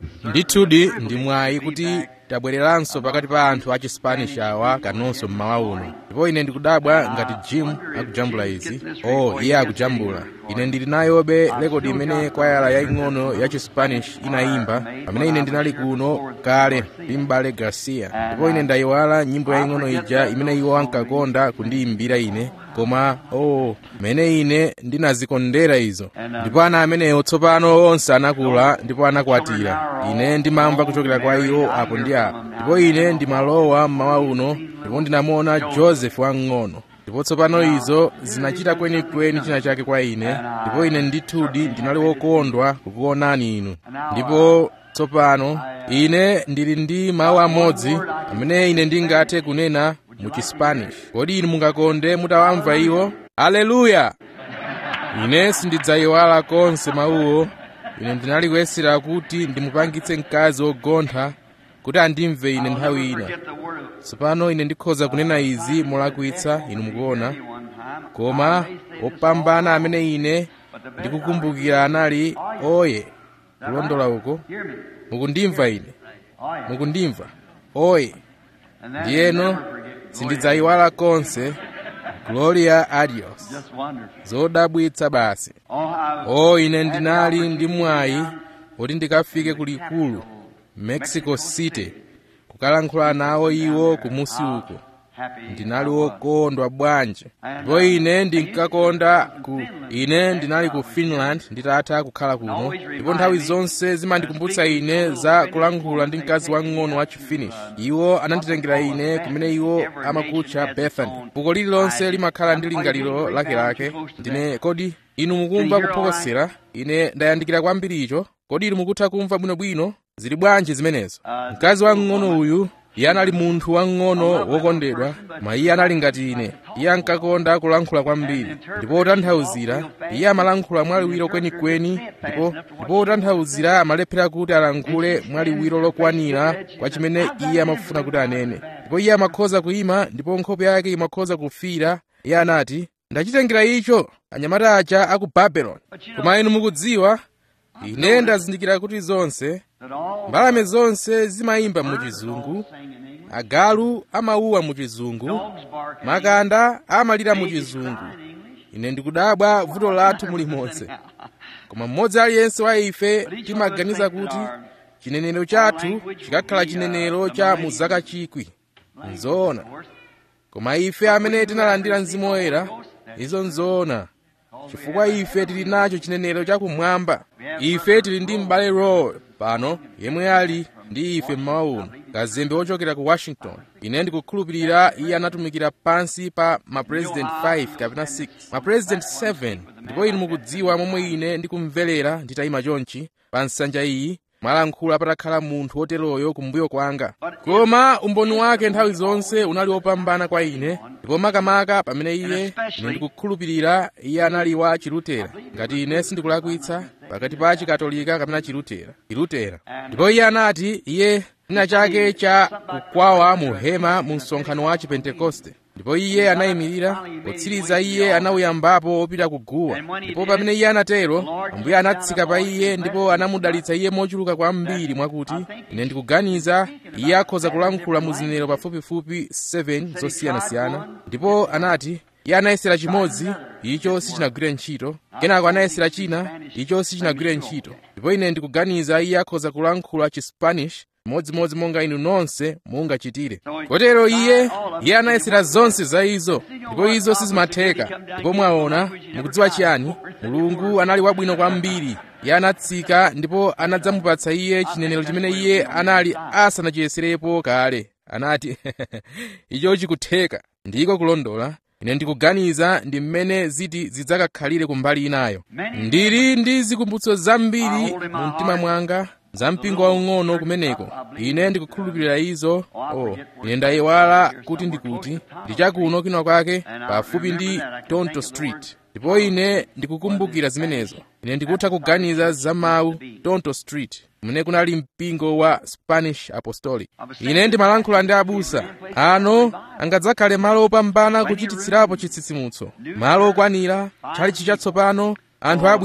ndithudi ndi mwayi kuti tabwereranso pakati pa anthu a chispanish awa kanonso mmawa uno ndipo ine ndikudabwa ngati jim akujambula izi oh iye akujambula ine ndili nayobe rekodi imene kwayala yaying'ono ya chispanish inayimba pamene ine ndinali kuno kale ndi m'bale garcia ndipo ine ndayiwala nyimbo yaying'ono ija imene iwo ankakonda kundiyimbira ine koma oh mene ine ndinazikondera izo ndipo ana amenewo tsopano onse anakula ndipo anakwatira ine ndimamva kuchokera kwa iwo apo ndi apo ndipo ine ndimalowa mmawa uno ndipo ndinamuona joseph wamng'ono ndipo tsopano izo zinachita kwenikweni china chake kwa ine ndipo ine ndithudi ndinali wokondwa kukuonani inu ndipo tsopano ine ndili ndi mawu amodzi amene ine ndingathe kunena mu chispanish kodi inu mungakonde mutawamva iwo aleluya ine sindidzayiwala konse mawuwo ine ndinali kuyesera kuti ndimupangitse mkazi wogontha kuti andimve ine nthawi ina tsopano ine ndikhoza kunena izi molakwitsa inu mukuona koma opambana amene ine ndikukumbukira anali oye kulondola uko mukundimva ine mukundimva oye ndiyeno sindidzayiwala konse gloria adios zodabwitsa basi o ine ndinali ndi mwayi woti ndikafike kulikulu mexico city kukalankhula nawo iwo kumusi uko ndinali wokondwa bwanji ndipo ine ndinkakonda ku ine ndinali ku finland nditatha kukhala kuno ndipo nthawi zonse zimandikumbutsa ine za kulankhula ndi mkazi wang'ono wa chifinish iwo ananditengera ine kumene iwo amakutcha bethany fuko lililonse limakhala ndi lingaliro lakelake ndine kodi inu mukumva kuphokosera ine ndayandikira kwambiri icho kodi inu mukutha kumva bwinobwino zili bwanji zimenezo mkazi wang'ono uyu iye anali munthu wang'ono wokondedwa koma iye anali ngati ine iye ankakonda kulankhula kwambiri ndipo otanthauzira iye amalankhula mwaliwiro kwenikweni ndipo ndipo otanthauzira amalephera kuti alankhule mwaliwiro lokwanira kwa chimene iye amafuna kuti anene ndipo iye amakhoza kuyima ndipo nkhope yake imakhoza kufiira iye anati ndachitengera icho anyamata aja aku babeloni koma inu mukudziwa ine ndazindikira kuti zonse mbalame zonse zimayimba mu chizungu agalu amauwa mu chizungu makanda amalira mu chizungu ine ndikudabwa vuto lathu mulimonse koma mmodzi aliyense wa ife timaganiza kuti chinenero chathu chikakhala chinenero cha mu zaka chikwi nzoona koma ife amene tinalandira mzimu woyera izo nzoona chifukwa ife tili nacho chinenero chakumwamba ife tili ndi m'bale roy pano yemwe ali ndi ife mmawa uno kazembe wochokera ku washington ine ndikukhulupirira iye anatumikira pansi pa mapresident 5 kapena 6 mapresident 7 ndipo inu mukudziwa momwe ine ndikumverera nditayima chonchi pa nsanja iyi mwalankhula patakhala munthu woteroyo kumbuyo kwanga koma umboni wake nthawi zonse unali wopambana kwa ine ndipo makamaka pamene iye ine ndikukhulupirira iye anali wa chilutera ngati ine sindikulakwitsa pakati pa chikatolika kapena chilutera chilutera ndipo iye anati iye china chake cha kukwawa mu hema mu msonkhano wa chipentekoste ndipo iye anayimirira potsiriza iye anawuyambapo wopita kuguwa ndipo pamene iye anatero ambuye anatsika pa iye ndipo anamudalitsa iye mochuluka kwambiri mwakuti ine ndikuganiza iye akhoza kulankhula mu zinenero pafupifupi 7 zosiyanasiyana ndipo anati iye anayesera chimodzi icho sichinagwire ntchito kenako anayesera china icho sichinagwire ntchito ndipo ine ndikuganiza iye akhoza kulankhula chispanish modzimodzi monga inu nonse mungachitire kotero iye iye anayesera zonse za izo ndipo izo sizimatheka ndipo mwaona mukudziwa chiyani mulungu anali wabwino kwambiri iye anatsika ndipo anadzamupatsa iye chinenero chimene iye anali asanachiyeserepo kale anati icho chikutheka ndiko kulondola ine ndikuganiza ndi mmene ziti zidzakakhalire kumbali inayo ndili ndi zikumbutso zambiri mu mtima mwanga za mpingo waung'ono kumeneko ine ndikukhulupirira izo oh ine ndayiwala kuti ndikuti ndi chakuno kina kwake pafupi ndi tonto street ndipo ine ndikukumbukira zimenezo ine ndikutha kuganiza za mawu tonto street kumene kunali mpingo wa spanish apostolic ine ndimalankhula ndi abusa ano angadzakhale malo opambana kuchititsirapo chitsitsimutso malo okwanira chalichi chatsopano anthu abwino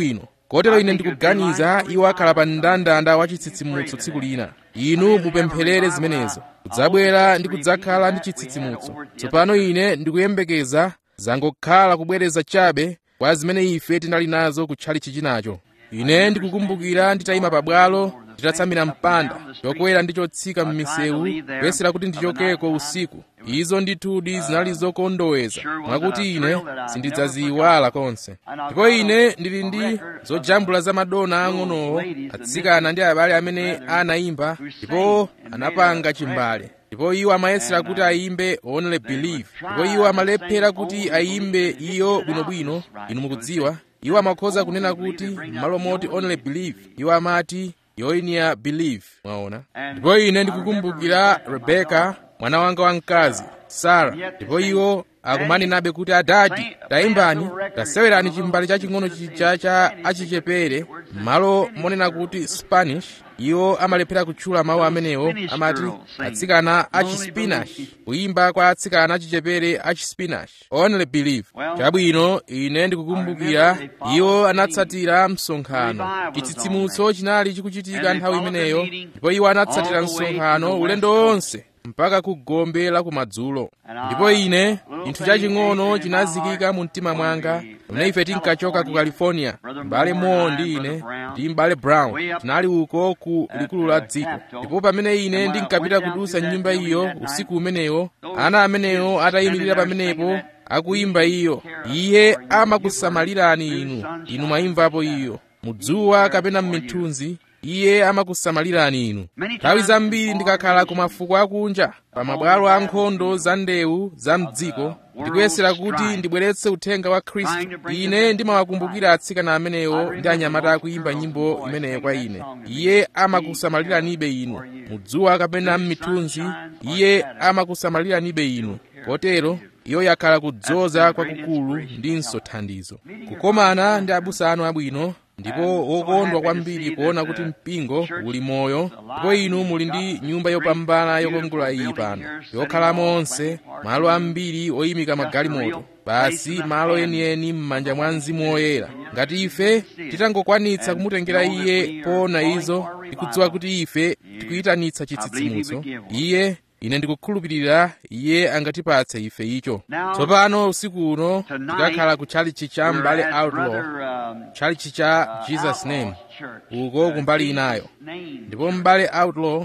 kotero ine ndikuganiza iwo akhala pa mndandanda wa chitsitsimutso tsiku lina inu mupempherere zimenezo kudzabwera ndi kudzakhala ndi chitsitsimutso tsopano ine ndikuyembekeza zangokhala kubwereza chabe kwa zimene ife tinali nazo kutchali chichinacho ine ndikukumbukira nditayima pabwalo nditatsamira mpanda chokwera ndi chotsika m'misewu kuyesera kuti ndichokeko usiku izo ndithudi zinali zokondoweza mwakuti ine sindidzaziyiwala konse ndipo ine ndili ndi zojambula za madona ang'onowo atsikana ndi abale amene anayimba ndipo anapanga chimbale ndipo iwo amayesera kuti ayimbe only believe ndipo iwo amalephera kuti ayimbe iyo bwinobwino inu mukudziwa iwo amakhoza kunena kuti m'malo moti only believe iwo amati yoinia believe mwaona ndipo ine ndikukumbukira rebeka mwana wanga wamkazi sara ndipo iwo akumanena kuti adadi tayimbani tasewerani chimbale chaching'ono chija cha achichepere m'malo monena kuti spanish iwo amalephera kutchula mawu amenewo amati atsikana achispinash kuyimba kwa atsikana achichepere achispinash only believe chabwino ine ndikukumbukira iwo anatsatira msonkhano chitsitsimutso chinali chikuchitika nthawi imeneyo ndipo iwo anatsatira msonkhano ulendo wonse mpaka ku gombe la kumadzulo ndipo ine chinthu chaching'ono chinazikika mu mtima mwanga pamene ife tinkachoka ku california m'bale moore ndi ine ndi m'bale brown tinali uko ku likulu la dziko ndipo pamene ine ndinkapita kudusa nyumba iyo usiku umenewo ana amenewo atayimirira pamenepo akuyimba iyo iye amakusamalirani inu inu mwayimvapo iyo mudzuwa kapena m'mithunzi iye amakusamalirani inu nthawi zambiri ndikakhala ku mafuko akunja pa mabwalo a nkhondo za ndewu za mdziko ndikuyesera kuti ndibweretse uthenga wa khristu ine ndimawakumbukira atsikana amenewo ndi anyamata akuyimba nyimbo imeneyo kwa ine iye amakusamaliranibe inu mudzuwa kapena m'mithunzi iye amakusamaliranibe inu kotero iyo yakhala kudzoza kwakukulu ndinso thandizo kukomana ndi abusa anu abwino ndipo wokondwa kwambiri kuona kuti mpingo uli moyo ndipo inu muli ndi nyumba yopambana yokongola iyi pano yokhalamo onse malo ambiri oyimika magalimoto basi malo enieni m'manja mwa mzimu woyera ngati ife titangokwanitsa kumutengera iye poona izo tikudziwa kuti ife tikuyitanitsa chitsitsimutso iye ine ndikukhulupirira iye angatipatse ife icho tsopano usiku uno tikakhala ku tchalichi cha m'bale outlaw tchalichi cha jesus name uko kumbali inayo ndipo m'bale outlaw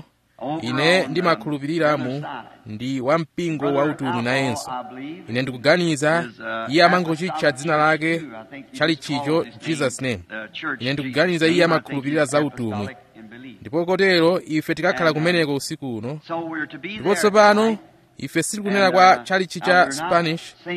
ine ndimakhulupirira mu ndi wampingo wautumwi nayenso ine ndikuganiza iye amangochitcha dzina lake tchalichicho jesus name ine ndikuganiza iye amakhulupirira za utumwi ndipo kotero ife tikakhala kumeneko usiku uno ndipo tsopano ife sitikunena kwa tchalichi cha spanish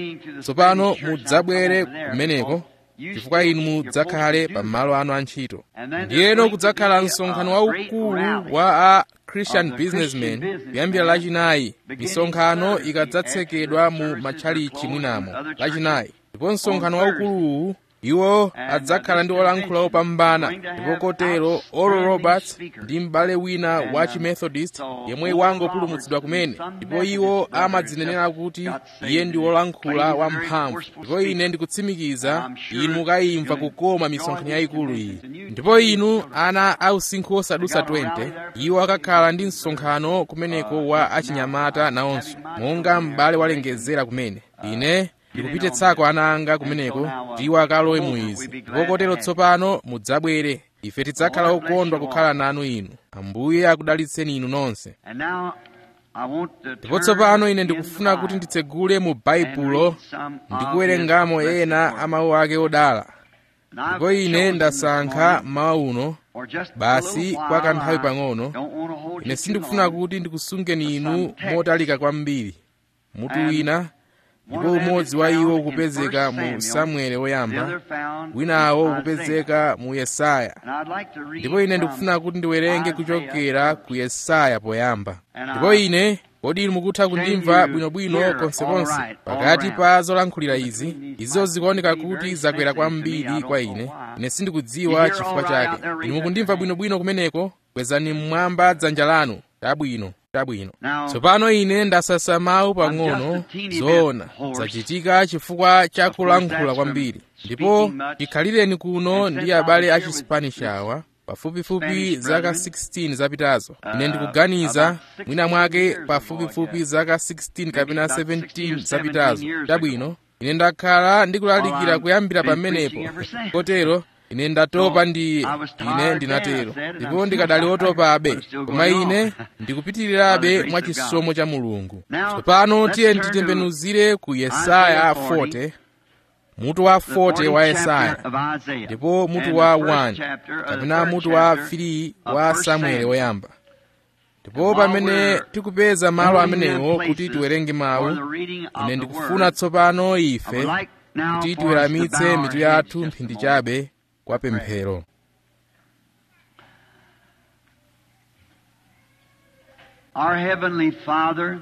tsopano mudzabwere kumeneko chifukwa inu mudzakhale pa malo anu a ntchito ndiyeno kudzakhala msonkhano waukulu wa a christian businessmen kuyambira lachinayi misonkhano ikadzatsekedwa mu matchalichi mwinamo lachinayi ndipo msonkhano waukuluwu iwo adzakhala ndi olankhula opambana ndipo kotero oral roberts ndi m'bale wina wa chimethodist yemwe wangopulumutsidwa kumene ndipo iwo amadzinenera kuti iye ndi wolankhula wamphamvu ndipo ine ndikutsimikiza inu mukayimva kukoma misonkhano yayikulu iyi ndipo inu ana ausinkhu osadusa 20 iwo akakhala ndi msonkhano kumeneko wa achinyamata nawonso monga m'bale walengezera kumene ine ndikupititsako ana anga kumeneko kuti iwo akalowe mu izi ndipo kotero tsopano mudzabwere ife tidzakhala okondwa kukhala nanu inu ambuye akudalitseni inu nonse ndipo tsopano ine ndikufuna kuti nditsegule mu baibulo ndikuwerengamo ena a mawu ake odala ndipo ine ndasankha mawu uno basi kwa kanthawi pang'ono ine sindikufuna kuti ndikusungeni inu motalika kwambiri mutu wina ndipo umodzi wa iwo ukupezeka mu samueli woyamba winawo ukupezeka mu yesaya ndipo ine ndikufuna kuti ndiwerenge kuchokera ku yesaya poyamba ndipo ine kodi inu mukutha kundimva bwinobwino konsekonse pakati pa zolankhulira izi izo zikuoneka kuti zakwera kwambiri kwa ine ine sindikudziwa chifukwa chake inu mukundimva bwinobwino kumeneko kwezani mmwamba dzanja lanu tabwino tabwino tsopano ine ndasasa mawu pang'ono zoona zachitika chifukwa cha kulankhula kwambiri ndipo chikhalireni kuno ndi abale a chispanish awa pafupifupi zaka 16 zapitazo ine ndikuganiza mwina mwake pafupifupi zaka 16 kapena 17 zapitazo tabwino ine ndakhala ndikulalikira kuyambira pamenepo kotero ine ndatopa ndi ine ndinatero ndipo ndikadali otopabe koma ine ndikupitirirabe mwa chisomo cha mulungu tsopano tiye titembenuzire ku yesaya 40 mutu wa 40 wa yesaya ndipo mutu wa 1 kapena mutu wa 3 wa samueli woyamba ndipo pamene tikupeza malo amenewo kuti tiwerenge mawu ine ndikufuna tsopano ife kuti tiweramitse mitu yathu mphindi chabe kwa pemphero Our Heavenly Father,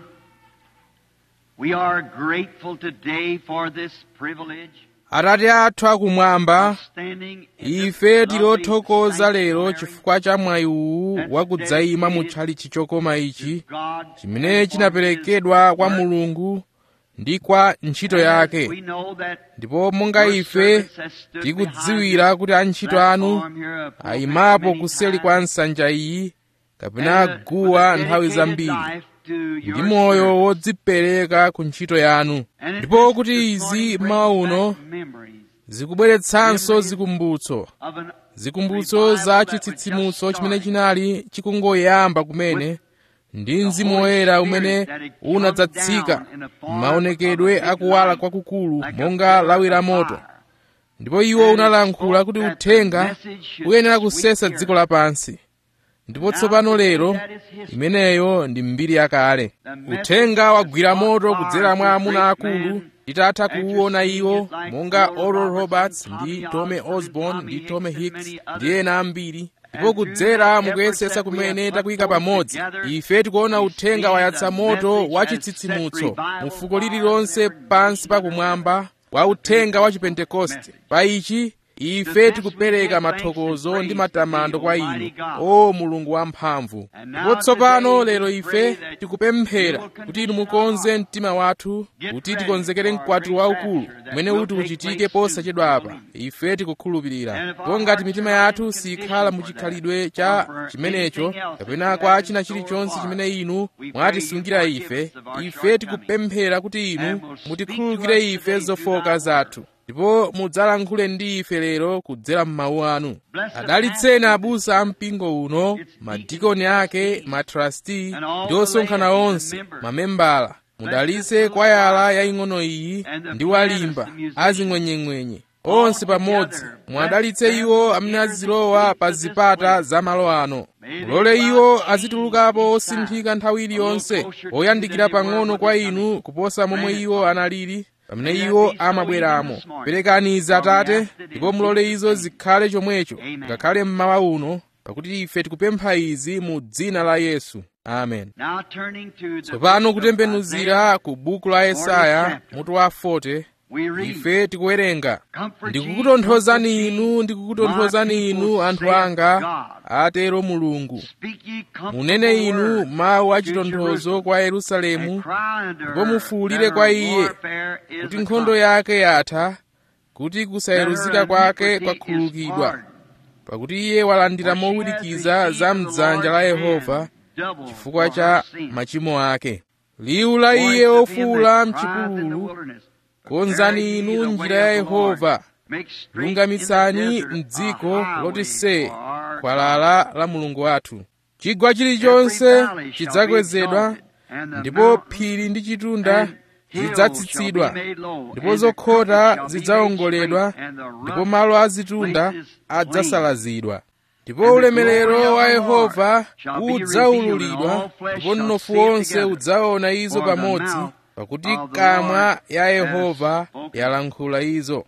we are grateful today for this privilege atate athu akumwamba of standing in ife this tilothokoza lovely lero sanctuary chifukwa cha mwayi uwu wakudzayima mu tchalitchi chokoma ichi God chimene chinaperekedwa kwa mulungu ndi kwa ntchito We yake know that ndipo monga your ife servants have stood tikudziwira behind kuti antchito this anu platform here of ayimapo many kuseli times, kwa nsanja iyi kapena and with guwa a nthawi dedicated zambiri life to ndi your moyo service. wodzipereka ku ntchito yanu And it ndipo is kuti this izi morning brings mawa uno back memories zikubweretsanso zikumbutso of an zikumbutso za chitsitsimutso chimene chinali chikungoyamba kumene ndi mzimu woyera umene unadzatsika m'maonekedwe akuwala kwakukulu monga lawi la moto ndipo iwo unalankhula kuti uthenga uyenera kusesa dziko lapansi ndipo tsopano lero imeneyo ndi mbiri yakale uthenga wagwira moto kudzera mwa amuna akulu titatha kuwuona iwo monga oral roberts ndi tome osborn ndi tome hicks ndi ena ambiri ndipo kudzera mukuyesesa kumene takuyika pamodzi ife tikuona uthenga wayatsa moto wa chitsitsimutso mu fuko lililonse pansi pakumwamba wa uthenga wa chipentekoste pa ichi ife tikupereka mathokozo ndi matamando kwa inu o mulungu wamphamvu ndipo tsopano lero ife tikupemphera kuti inu mukonze mtima wathu kuti tikonzekere mkwatiro waukulu umene uti uchitike posachedwa apa ife tikukhulupirira ndipo ngati mitima yathu sikhala muchikhalidwe cha chimenecho kapena kwa china chilichonse chimene inu mwatisungira ife ife tikupemphera kuti inu mutikhululukire ife zofoka zathu ndipo mudzalankhule ndi ife lero kudzera m'mawu anu adalitseni abusa a mpingo uno madikoni ake matrasti ndi osonkhana onse mamembala mudalitse kwayala yaying'ono iyi ndi walimba azing'wenyeng'wenye onse pamodzi mwadalitse iwo amene azilowa pa zipata za malo ano mulole iwo azitulukapo osinthika nthawi iliyonse oyandikira pang'ono kwa inu kuposa momwe iwo analili pamene iwo amabweramo perekani izi atate ndipo mulole izo zikhale chomwecho ngakhale mmawa uno pakuti ife tikupempha izi mu dzina la yesu amen Now turning to the tsopano book of Isaiah, kutembenuzira ku buku la yesaya mutu wa 40 we read, ife tikuwerenga Comfort ye, ndikukutonthozani comfort ye, inu ndikukutonthozani my inu people, anthu saith anga God. atero mulungu Speak ye comfortable munene inu words mawu a to chitonthozo Jerusalem, kwa and yerusalemu cry unto ndipo her mufuwulire that kwa her iye warfare is kuti accomplished, nkhondo yake yatha kuti that kusayeruzika her kwake iniquity is kwakhululukidwa pardoned. pakuti iye walandira For she has mowirikiza received za from the mdzanja la Lord's yehova hand double chifukwa for cha her sin. machimo ake liwu la Voice iye of him ofuwula that crieth in the mchipululu wilderness, konzani prepare ye inu the njira way ya of the Lord. yehova Make straight in the lungamitsani desert a mdziko highway loti see for our khwalala la mulungu wathu chigwa chilichonse chidzakwezedwa ndipo phiri ndi chitunda zidzatsitsidwa ndipo zokhota zidzawongoledwa ndipo malo azitunda adzasalazidwa ndipo ulemerero wa yehova udzaululidwa ndipo mnofu wonse udzaona izo pamodzi pakuti kamwa ya yehova yalankhula izo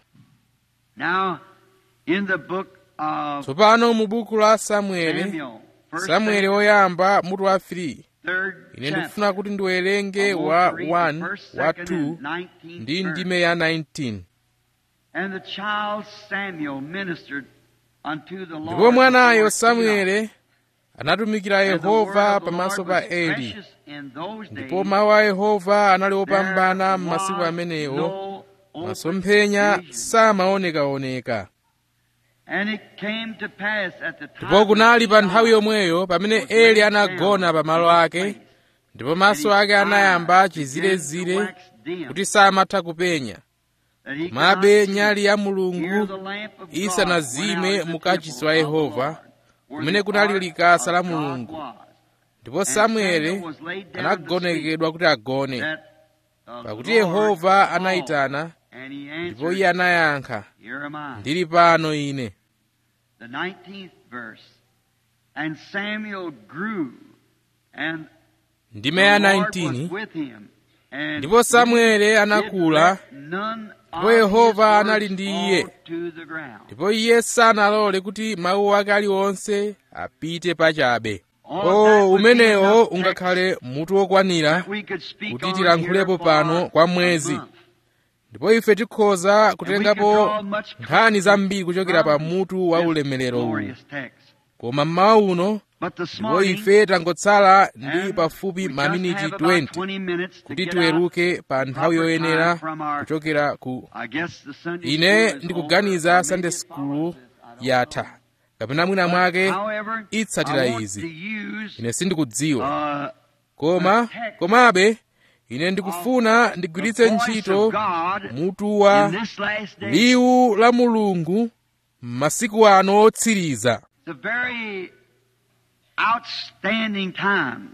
Now, in the book of tsopano mu buku la samueli Samuel, first samueli Samuel, woyamba mutu wa 3 third ine chapter. ndikufuna kuti ndiwerenge I want wa to read the 1 first, wa second, 2 and 19th ndi verse. ndime ya 19 And the child Samuel ministered unto the Lord ndipo mwanayo before Eli. samueli anatumikira And the word yehova of the pamaso Lord pa was eli precious in those ndipo days. mawu a yehova anali opambana There m'masiku was amenewo no open masomphenya vision. samaonekaoneka And it came to pass at the time ndipo kunali pa when nthawi Eli yomweyo pamene was eli laid anagona down pa malo in his ake place, ndipo maso and his ake anayamba eyes began to chizirezire wax dim, kuti samatha kupenya that he could komabe not see. nyali ya Here mulungu the lamp of God isanazime went out in the mukachisi temple wa of the Yehova, Lord, where kumene the kunali ark likasa la of God Mulungu. was. ndipo And samueli Samuel was laid down to anagonekedwa kuti agone that the pakuti Lord yehova called, anayitana and he ndipo answered, iye anayankha Here am I. ndili pano ine The 19th verse. And Samuel grew, and ndime ya the Lord was 19 with him. And ndipo samueli anakula did let none ndipo of yehova his anali words ndi fall iye. to the ground. ndipo iye sanalole kuti mawu ake aliwonse apite pachabe All that o would be umenewo enough ungakhale mutu wokwanira that we could speak kuti on tilankhulepo here for pano kwa a mwezi. month. ndipo ife tikhoza And we kutengapo could draw much nkhani zambiri kuchokera pa from mutu wa this ulemerero uwu glorious text. koma mmawa uno But this ndipo morning, ife tangotsala ndi and pafupi we just maminiti have about 20 20 minutes to kuti get tiweruke pa out nthawi proper yoyenera time from our- kuchokera ku I guess the Sunday ine school is ndikuganiza over, or sunday maybe it school follows this, I don't yatha know. kapena mwina mwake However, itsatira I want izi. to use, ine sindikudziwa uh, koma komabe ine ndikufuna ndigwiritse the voice ntchito of God mutu wa in this last day. liwu la mulungu m'masiku ano otsiriza It's a very outstanding time.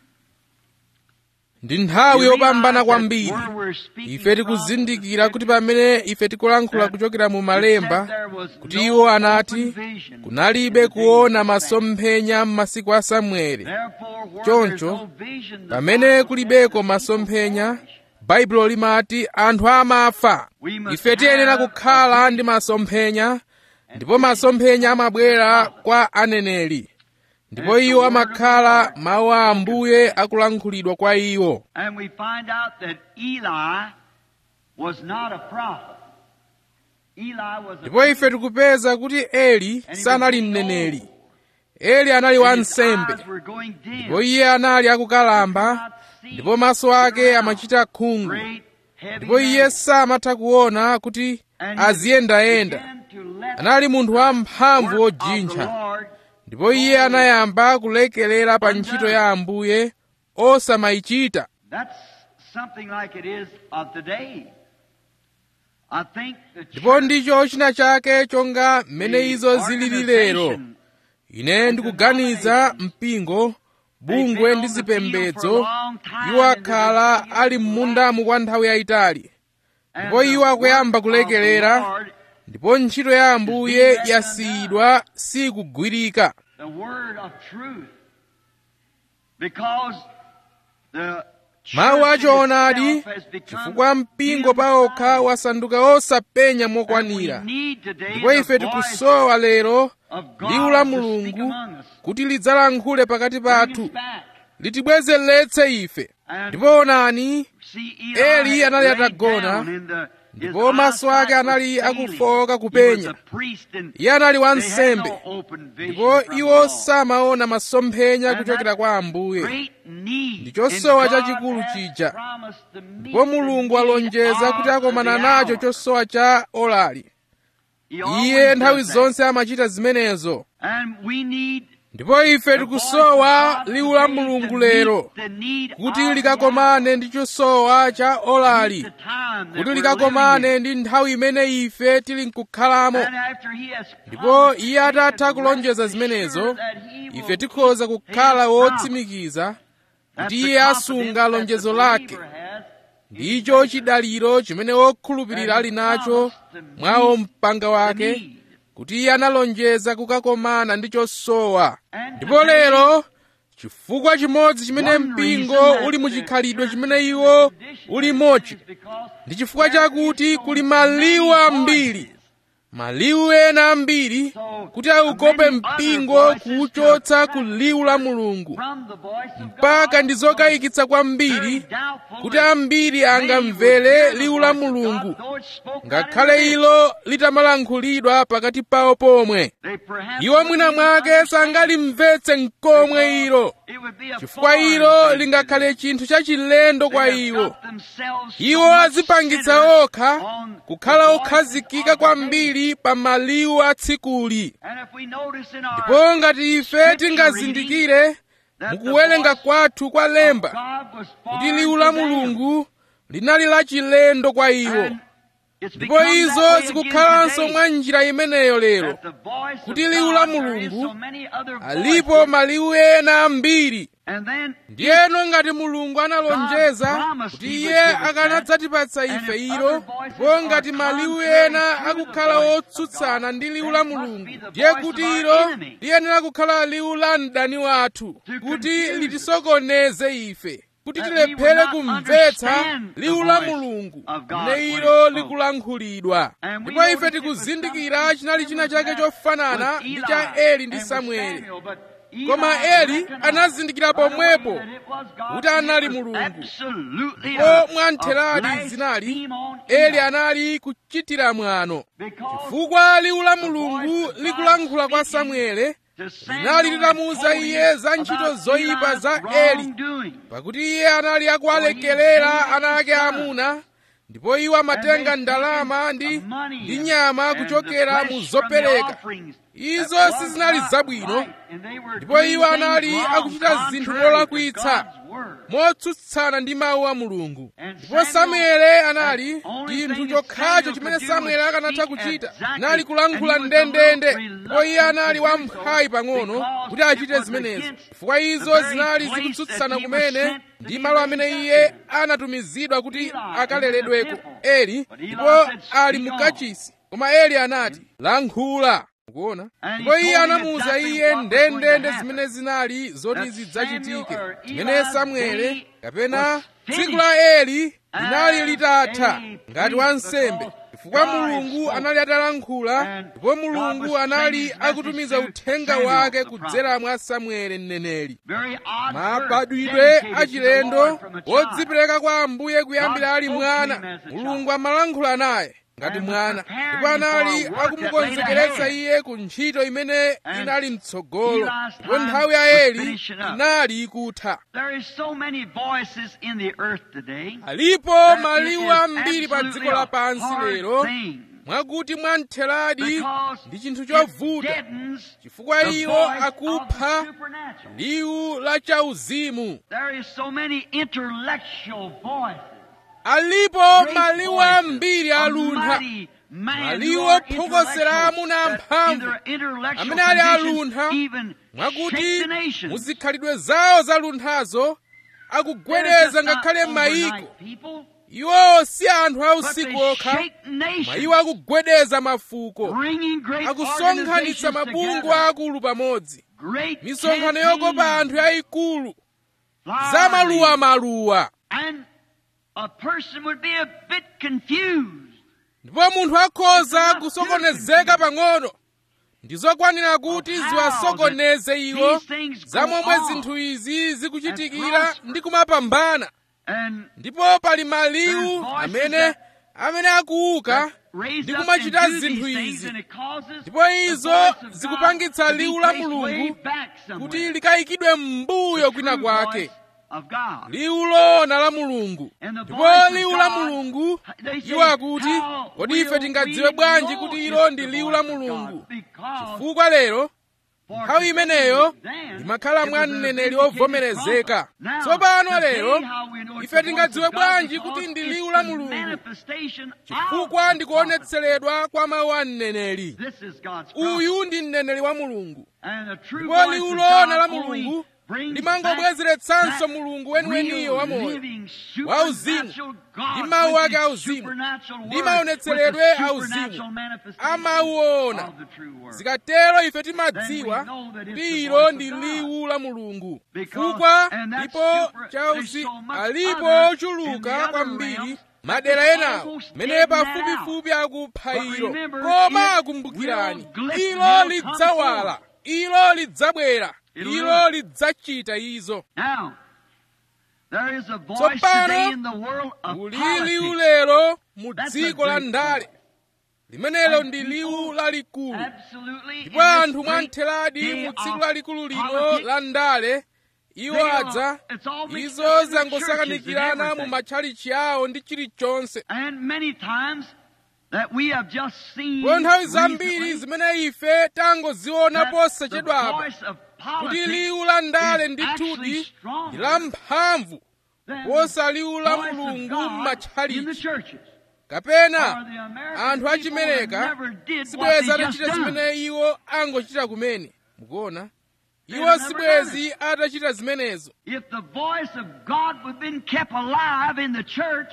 ndi nthawi You yopambana realize kwambiri that where we're speaking ife from tikuzindikira the kuti pamene ife tikulankhula kuchokera mu malemba kuti iwo anati kunalibe kuona masomphenya m'masiku a samueli choncho pamene kulibeko masomphenya baibulo limati anthu amafa ife tiyenera kukhala ndi masomphenya ndipo masomphenya amabwera kwa aneneri ndipo iwo amakhala mawu a ambuye akulankhulidwa kwa iwo And we find out that Eli was not a prophet. Eli was a ndipo ife tikupeza kuti eli sanali mneneri eli anali wansembe His eyes were going dim. ndipo iye anali akukalamba ndipo maso ake amachita khungu Great, heavy ndipo iye man. samatha kuona kuti And he aziyendayenda began to let anali munthu wamphamvu work of the wojintha Lord ndipo iye anayamba kulekelera pa ntchito ya ambuye osamayichita That's something like it is of today. I think the ndipo church, ndicho china chake chonga mmene the izo zilili lero organization, ine ndikuganiza mpingo bungwe ndi zipembedzo iwo akhala ali m'mundamu kwa nthawi yayitali and ndipo the iwo akuyamba work of kulekelera. the Lord, ndipo ntchito ya ambuye yasiyidwa sikugwirika the word of truth. Because the mawu church achoonadi itself has become chifukwa mpingo paokha wasanduka osapenya And we mokwanira need today ndipo the ife voice tikusowa lero of God liwu la to speak mulungu among us. kuti lidzalankhule pakati Bring us pathu back. litibwezeretse ife And ndipo onani see, Eli Eli anali laid atagona, down in the- his ndipo maso eyesight ake anali was failing. akufowoka He kupenya. was a priest and iye anali they had wansembe no open vision ndipo from iwo God. samaona masomphenya And kuchokera that kwa ambuye great need Ndi chosowa and God chachikulu has chija. promised to meet ndipo the mulungu need alonjeza of kuti akomana the nacho hour. chosowa cha olali He always iye nthawi does that. zonse amachita zimenezo And we need ndipo ife the tikusowa voice of God liwu la today to mulungu meet lero the need kuti of the likakomane ndi chosowa cha hour. olali Meet the time that kuti we're likakomane living in. ndi nthawi imene ife tili nkukhalamo And after he has ndipo promised, iye we atatha can kulonjeza rest zimenezo assured that he will ife tikhoza keep kukhala his promise. wotsimikiza That's kuti the iye confidence asunga that lonjezo the lake believer has in ndicho his chidaliro chimene wokhulupirira ali nacho mwawo mpanga wake need. kuti iye analonjeza kukakomana ndi chosowa And ndipo today, lero chifukwa chimodzi chimene one mpingo reason that uli mu the chikhalidwe church chimene is in iwo the condition uli that it mochi is because ndi chifukwa there chakuti is so kuli many maliwu ambiri voices maliwu ena ambiri kuti aukope mpingo kuwuchotsa ku liwu la mulungu mpaka ndi zokayikitsa kwambiri kuti ambiri angamvere liwu la mulungu ngakhale ilo litamalankhulidwa pakati pawo pomwe iwo mwina mwake sangalimvetse mkomwe ilo chifukwa ilo lingakhale chinthu chachilendo kwa iwo iwo azipangitsa okha kukhala okhazikika kwambiri pa maliwu atsikuli ndipo ngati ife tingazindikire mukuwerenga kwathu kwa lemba kuti liwu la mulungu linali lachilendo kwa iwo ndipo izo zikukhalanso mwa njira imeneyo lero kuti liwu la mulungu alipo maliwu ena ambiri ndiyeno ngati mulungu analonjeza kuti iye akanadzatipatsa ife ilo ndipo ngati maliwu ena akukhala otsutsana ndi liwu la mulungu ndiye kuti ilo liyenera kukhala liwu la mdani wathu kuti litisokoneze ife kuti tilephere kumvetsa liwu la mulungu mene ilo likulankhulidwa ndipo ife tikuzindikira chinali china chake chofanana ndi cha eli ndi samueli koma eli anazindikira pomwepo kuti anali mulungu ndipo mwantheradi zinali eli anali kuchitira mwano chifukwa liwu la mulungu likulankhula kwa samuele linali litamuwuza iye za ntchito zoyipa za eli pakuti iye anali akuwalekerera ana ake amuna ndipo iwo amatenga ndalama ndi ndi nyama kuchokera mu zopereka izo sizinali zabwino ndipo iwo anali akuchita zinthu molakwitsa motsutsana ndi mawu a mulungu ndipo samuele anali chinthu chokhacho chimene samuele akanatha kuchita nali kulankhula ndendende ndipo iye anali wamphawi pang'ono kuti achite zimenezo chifukwa izo zinali zikutsutsana kumene ndi malo amene iye anatumizidwa kuti akaleredweko eli ndipo ali mu kachisi koma eli anati lankhula mukuona ndipo iye anamuwuza iye ndendende zimene zinali zoti zidzachitike chimene samuele kapena tsiku la eli linali litatha ngati wansembe chifukwa mulungu anali atalankhula ndipo mulungu anali akutumiza uthenga wake kudzera mwa samuele mneneri mabadwidwe achilendo wodzipereka kwa ambuye kuyambira ali mwana mulungu amalankhula naye ngati mwana ndipo anali akumukonzekeretsa iye ku ntchito imene inali mtsogolo ndipo nthawi ya eli inali ikutha alipo maliwu ambiri pa dziko lapansi lero mwakuti mwamtheradi ndi chinthu chovuta chifukwa iwo akupha liwu la chauzimu alipo maliwu ambiri aluntha maliwu ophokosera amuna amphamvu amene ali aluntha mwakuti muzikhalidwe zawo zalunthazo akugwedeza ngakhale mayiko iwowo si anthu ausiku okha ma iwo akugwedeza mafuko akusonkhanitsa mabungwe akulu pamodzi misonkhano yokopa anthu yayikulu za maluwamaluwa ndipo munthu akhoza kusokonezeka pang'ono ndizokwanira kuti ziwasokoneze iwo za momwe zinthu izi zikuchitikira ndi kumapambana ndipo pali maliwu amene amene akuuka ndi kumachita zinthu izi ndipo izo zikupangitsa liwu la mulungu kuti likayikidwe m'mbuyo kwina kwake liwu loona la mulungu ndipo liwu la mulungu iwo akuti kodi ife tingadziwe bwanji kuti ilo ndi liwu la mulungu chifukwa lero nthawi imeneyo limakhala mwa mneneri wovomerezeka tsopano lero ife tingadziwe bwanji kuti ndi liwu la mulungu chifukwa ndikuonetseredwa kwa mawu a mneneri uyu ndi mneneri wa mulungu ndipo liwu loona la mulungu limangobwezeretsanso mulungu weniweniyo wamoyo wauzimu ndi mawu ake auzimu ndi maonetseredwe auzimu amauona zikatero ife timadziwa kuti ilo ndi liwu la mulungu chifukwa ndipo chauzi alipo ochuluka kwambiri madera enawo mene pafupifupi akupha ilo koma akumbukirani ilo lidzawala ilo lidzabwera ilo lidzachita izo Now, there is a voice Tsopano, today in the world of ulili politics. ulero mu That's a dziko la great ndale limenelo ndi liwu lalikulu Absolutely. in ndipo this anthu great mwamtheradi day mu tsiku of lalikulu lino politics, la ndale iwo they are- adza it's all mixed izo up in the churches zangosakanikirana and mu everything. matchalichi awo ndi chilichonse And many times that we have just seen po nthawi recently zambiri zimene ife tangoziona that the posachedwapa voice of kuti politics liwu la ndale is ndithudi actually ndi stronger la mphamvu than posa liwu la voice of mulungu God in the m'matchalichi churches. kapena For the American anthu people achimereka never did what sibwezi they just atachita done. zimene iwo angochita kumene mukuona They iwo have never sibwezi atachita zimenezo If the voice of God would have been kept alive in the church,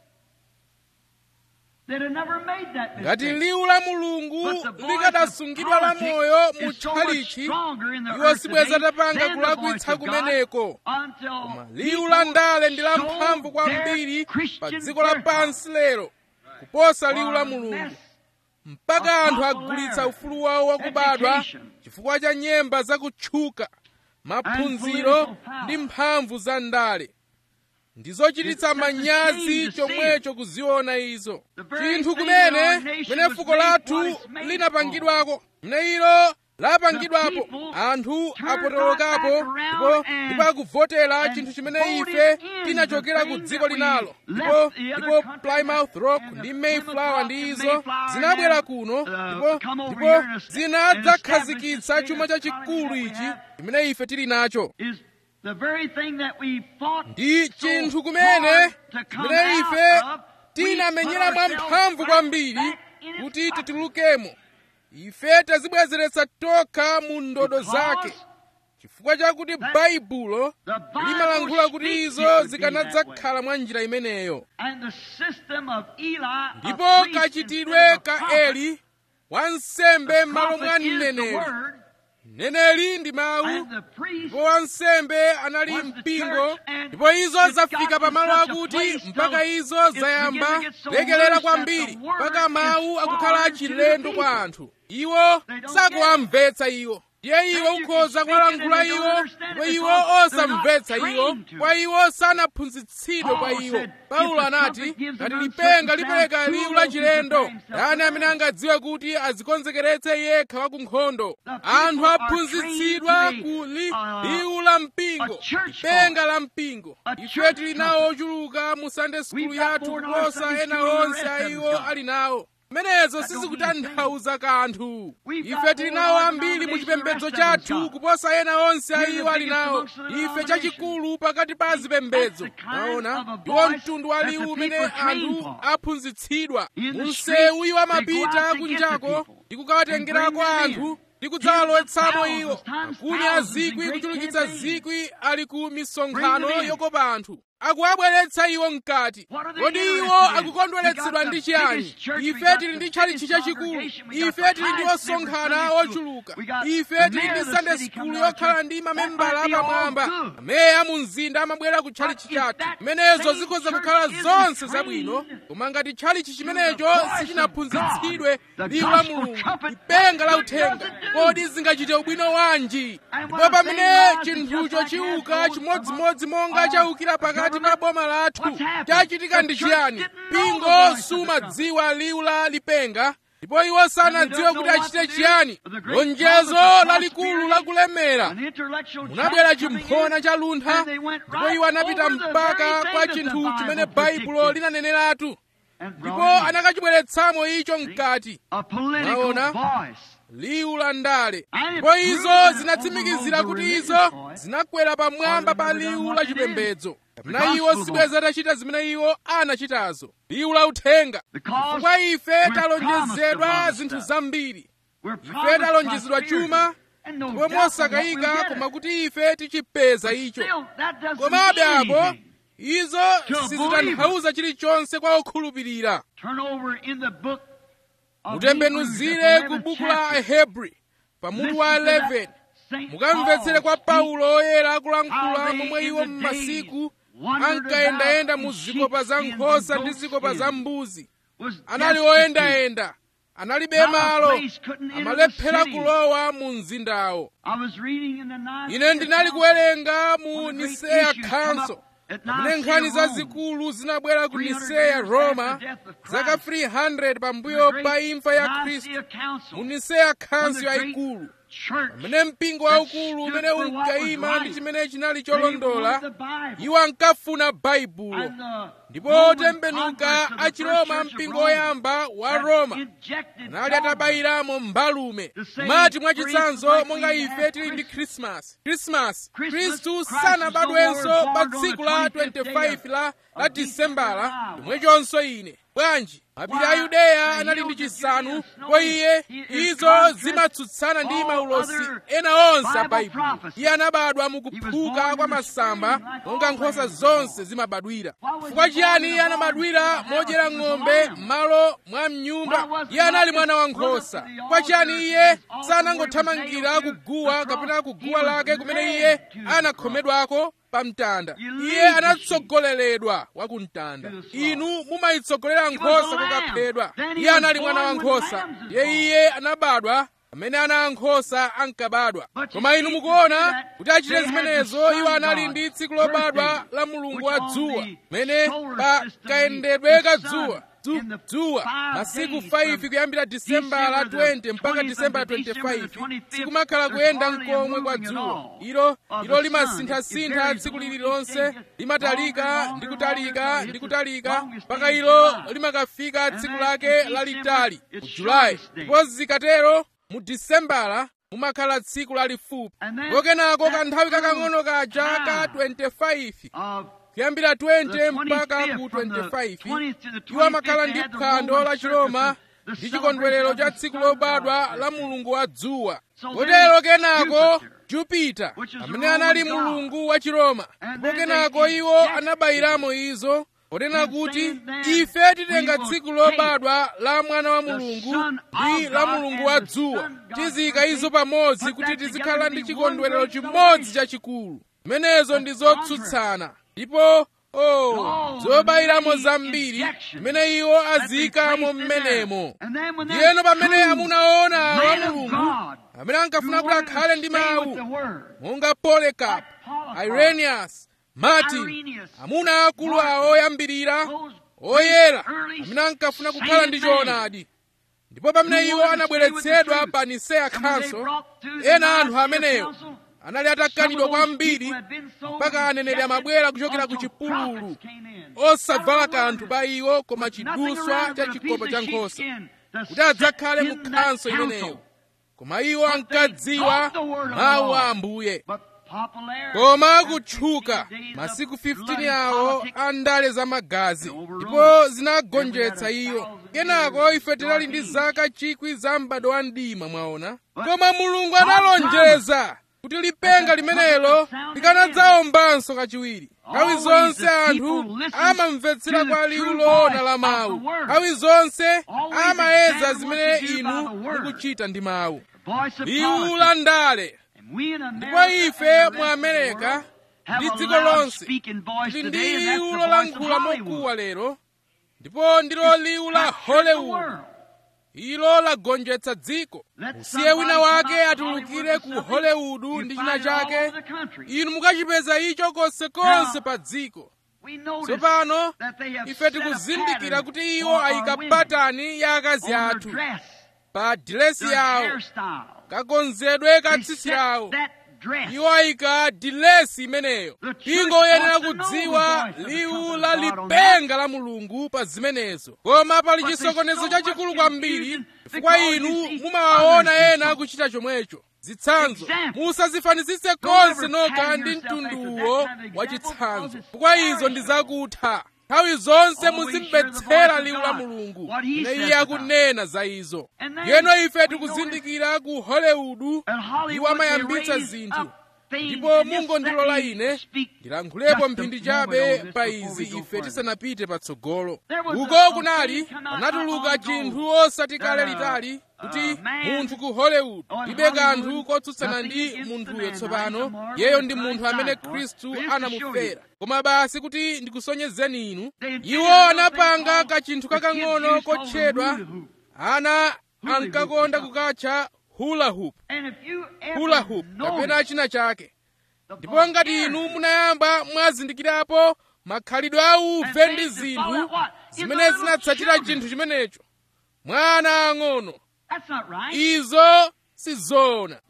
they'd have never made that ngati mistake. liwu la mulungu But the voice likadasungidwa of la politics moyo mu is so much tchalichi stronger in the iwo earth sibwezi today atapanga than the kulakwitsa voice of God kumeneko until koma liwu people la ndale ndi la show mphamvu kwambiri their pa Christian dziko la birth pansi lero kuposa liwu la for mulungu less mpaka anthu popularity, agulitsa ufulu wawo wakubadwa education, chifukwa cha nyemba zakutchuka maphunziro political power. ndi mphamvu za ndale ndizochititsa It's such a manyazi shame to see chomwecho kuziona izo The very chinthu thing that kumene our nation mene was fuko made lathu what it's made linapangidwako mene ilo lapangidwapo The people anthu turned apotolokapo right back around ndipo and- ndipo akuvotera and chinthu chimene voted ife in tinachokera the ku thing dziko that we linalo left ndipo the other ndipo countries plymouth rock and the ndi Plymouth mayflower Rock ndi and izo Mayflower zinabwera and, kuno uh, ndipo come over ndipo here and es- zinadzakhazikitsa and chuma establish the chachikulu state of ichi have chimene ife tili nacho is the very thing that we fought ndi so chinthu kumene hard to come chimene out ife of, we tinamenyera put mwa ourselves mphamvu right kwambiri back in its kuti pocket. titulukemo ife tazibwezeretsa tokha mu ndodo Because zake chifukwa chakuti baibulo the Bible limalankhula kuti speaks it izo would be zikanadzakhala mwa njira imeneyo And the system of Eli, a ndipo priest kachitidwe instead of a ka prophet, eli wansembe m'malo mwa prophet is the mneneri word, mneneri ndi mawu and the priest ndipo wansembe anali was the mpingo church, and ndipo izo it zafika got to pamalo such a akuti place mpaka till izo it zayamba began to get so lekelera loose kwambiri that the word mpaka mawu is akukhala foreign to the achilendo kwa people. anthu iwo They don't sakuwamvetsa iwo ndiye iwo And you ukhoza can kuwalankhula speak it and they iwo don't understand ndipo it iwo because they're osamvetsa not iwo trained to kwa it. iwo sanaphunzitsidwe kwa Paul iwo said, paulo "If the anati trumpet gives ngati an lipenga uncertain lipereka sound, liwu who la knows to chilendo prepare himself yani for amene battle?" angadziwe kuti adzikonzekeretse yekha wa ku nkhondo The people anthu are aphunzitsidwa trained to ku li- a- liwu la mpingo a church lipenga la mpingo A ife church tili nawo ochuluka mu sunday school We've got yathu more in our kuposa Sunday ena school than the onse rest a of iwo them got. ali nawo zimenezo That don't sizikutanthauza kanthu We've ife got tili more nawo in our ambiri mu denomination chipembedzo than the rest of chathu them kuposa ena onse a We're the iwo ali biggest nawo amongst the ife denomination. chachikulu pakati pa zipembedzo That's the kind naona of a ndiwo voice mtundu wa that the liwu people umene are trained anthu for. aphunzitsidwa In the mu streets, msewu iwo they go amapita out to get the kunjako people ndi kukawatengerako and bring them anthu in. ndi kudzawalowetsamo Thousands iwo times makumi a thousands in zikwi great kuchulukitsa campaigns. zikwi ali ku misonkhano Bring them in. yokopa anthu akuwabweretsa iwo mkati What are they kodi iwo interested in? akukondweretsedwa We got ndi the chiyani biggest church, we ife got tili the ndi tchalichi biggest chachikulu congregation, we got ife the tili ndi highest member osonkhana Sunday school. ochuluka We got ife the tili mayor ndi of the sunday city school coming to our yokhala church. ndi That mamembala might be all apamwamba good. ameya mu mzinda amabwera ku tchalichi But if chathu that zimenezo same zikhoza church kukhala isn't zonse trained zabwino koma ngati tchalichi chimenecho voice of sichinaphunzitsidwe God, the liwu la gospel mulungu trumpet, lipenga la what does uthenga it do? kodi zingachite ubwino wanji And ndipo when a pamene thing rises chinthucho just like chiuka that goes chimodzimodzi among monga our chawukira pakati pa government, boma lathu what's happened? chachitika The ndi church chiyani didn't know the mpingo voice of the sumadziwa liwu la lipenga ndipo iwo sanadziwe don't kuti know what achite to do. chiyani The great lonjezo promise of lalikulu prosperity, lakulemera an intellectual munabwera giant coming chimphona in, cha luntha and they went ndipo right iwo anapita over the mpaka very thing kwa that the chinthu Bible chimene baibulo predicted linaneneratu and ndipo brought it in. anakachibweretsamo icho mkati a political Mwaona? voice. liwu la ndale And it ndipo izo proved that zinatsimikizira overrode kuti the izo religious voice. zinakwera pamwamba pa Or they never liwu done la what they did. chipembedzo The kapena iwo gospel sibweza atachita zimene iwo anachitazo liwu la uthenga Because chifukwa ife we're talonjezedwa promised a zinthu lot of zambiri We're ife promised talonjezedwa prosperity, chuma and no ndipo doubt from what mosakayika we'll get koma it. kuti ife tichipeza icho Still, that doesn't komabe mean apo anything. izo To a sizitanthauza chilichonse kwa okhulupirira Turn over in the book of mutembenuzire Hebrews, ku the 11th buku la chapter. Ahebri pamutu wa Listen to that 11 Saint mukamvetsere Paul kwa speak paulo oyera akulankhula how they momwe in iwo the m'masiku days ankayendayenda mu zikopa za nkhosa ndi zikopa za mbuzi anali oyendayenda analibe malo amalephera kulowa mu mzindawo ine ndinali kuwerenga mu niseya khanso pamene nkhani zazikulu zinabwera ku niseya roma zaka 300 pambuyo pa imfa ya khristu mu niseya khanso yayikulu pamene mpingo waukulu umene unkayima ndi chimene chinali cholondola iwo ankafuna baibulo ndipo otembenuka achiroma mpingo woyamba wa roma anali atabayiramo mbalume mati mwachitsanzo monga ife tili ndi khrisimasi khrisimasi khristu sanabadwenso pa tsiku la 25 la la disembala chomwechonso ine bwanji mapiri a yudeya anali ndi chisanu kwa iye izo zimatsutsana ndi maulosi ena onse a baibulo iye anabadwa mukuphuka kwa masamba monga nkhosa zonse zimabadwira chifukwa chiyani iye anabadwira modyera ng'ombe m'malo mwa mnyumba iye anali mwana wa nkhosa chifukwa chiyani iye sanangothamangira kuguwa kapena kuguwa lake kumene iye anakhomedwako pa mtanda iye anatsogoleredwa wa ku mtanda inu mumayitsogolera nkhosa kukaphedwa iye anali mwana wa nkhosa iye iye anabadwa amene ana ankhosa ankabadwa koma inu mukuona kuti achite zimenezo iwo anali ndi tsiku lobadwa la mulungu wa dzuwa mene pa kayendedwe ka dzuwa dzuwa masiku 5 kuyambira disembala 20 mpaka disembala 25 sikumakhala kuyenda mkomwe kwa dzuwa ilo ilo limasinthasintha tsiku lililonse limatalika ndi kutalika ndi kutalika mpaka ilo limakafika tsiku lake lalitali mu julayi ndipo zikatero mu disembala mumakhala tsiku lalifupi ndipo kenako kanthawi kakang'ono kaja ka 25 kuyambira 20 mpaka ku 25 iwo amakhala ndi phwando la chiroma ndi chikondwerero cha tsiku lobadwa la mulungu wa dzuwa kotero kenako jupita amene anali mulungu wa chiroma ndipo kenako iwo anabayiramo izo ponena kuti ife titenga tsiku lobadwa la mwana wa mulungu ndi la mulungu wa dzuwa tiziyika izo pamodzi kuti tizikhala ndi chikondwerero chimodzi chachikulu zimenezo ndi zotsutsana ndipo oh zobayiramo zambiri zimene iwo aziyikamo mmenemo ndiyeno pamene amuna ona wa mulungu amene ankafuna kuti akhale ndi mawu monga polekapu irenius martin amuna akulu awo oyambirira oyera amene ankafuna kukhala ndi choonadi ndipo pamene iwo anabweretsedwa pa niseya khanso ena anthu ameneyo anali atakanidwa kwambiri mpaka aneneri amabwera kuchokera ku chipululu osavala kanthu pa iwo koma chiduswa cha chikopa cha nkhosa kuti adzakhale mu khanso imeneyo koma iwo ankadziwa mawu a ambuye koma kutchuka masiku 15 awo a ndale za magazi ndipo zinagonjetsa iyo kenako ife tinali ndi zaka chikwi za m'bado wa mdima mwaona koma mulungu analonjeza kuti lipenga limenelo likanadzawombanso kachiwiri nthawi zonse anthu amamvetsera kwa liwu loona la mawu nthawi zonse amayeza zimene inu mukuchita ndi mawu liwu la ndale ndipo ife mu amerika ndi dziko lonse tili ndi liwu lolankhula mokuwa lero ndipo ndilo liwu la hollywood ilo lagonjetsa dziko usiye wina wake atulukire ku hollywood ndi china chake inu mukachipeza icho konsekonse pa dziko tsopano ife tikuzindikira kuti iwo ayika patani ya akazi athu pa dilesi yawo kakonzedwe ka tsitsi lawo iwo ayika dilesi imeneyo mpingo uyenera kudziwa liwu la lipenga la mulungu pa zimenezo koma pali chisokonezo chachikulu kwambiri chifukwa inu mumawaona ena kuchita chomwecho zitsanzo musazifanizitse konse nokha ndi mtunduwo wa chitsanzo chifukwa izo ndi zakutha nthawi zonse muzimvetsera liwu la mulungu ne iye akunena za izo yeno ife tikuzindikira ku hollywood iwo amayambitsa zinthu ndipo mungondilola ine ndilankhulepo mphindi chabe pa izi ife tisanapite patsogolo uko kunali panatuluka chinthu osati kale litali kuti munthu ku hollywood ibe kanthu kotsutsana ndi munthuyo tsopano yeyo ndi munthu amene khristu anamufera koma basi kuti ndikusonyezeni inu iwo anapanga kachinthu kakang'ono kotchedwa ana ankakonda kukatcha hula hoop hula hoop kapena china chake ndipo ngati inu munayamba mwazindikirapo makhalidwe auve ndi zinthu zimene zinatsatira chinthu chimenecho mwana ang'ono izo sizoona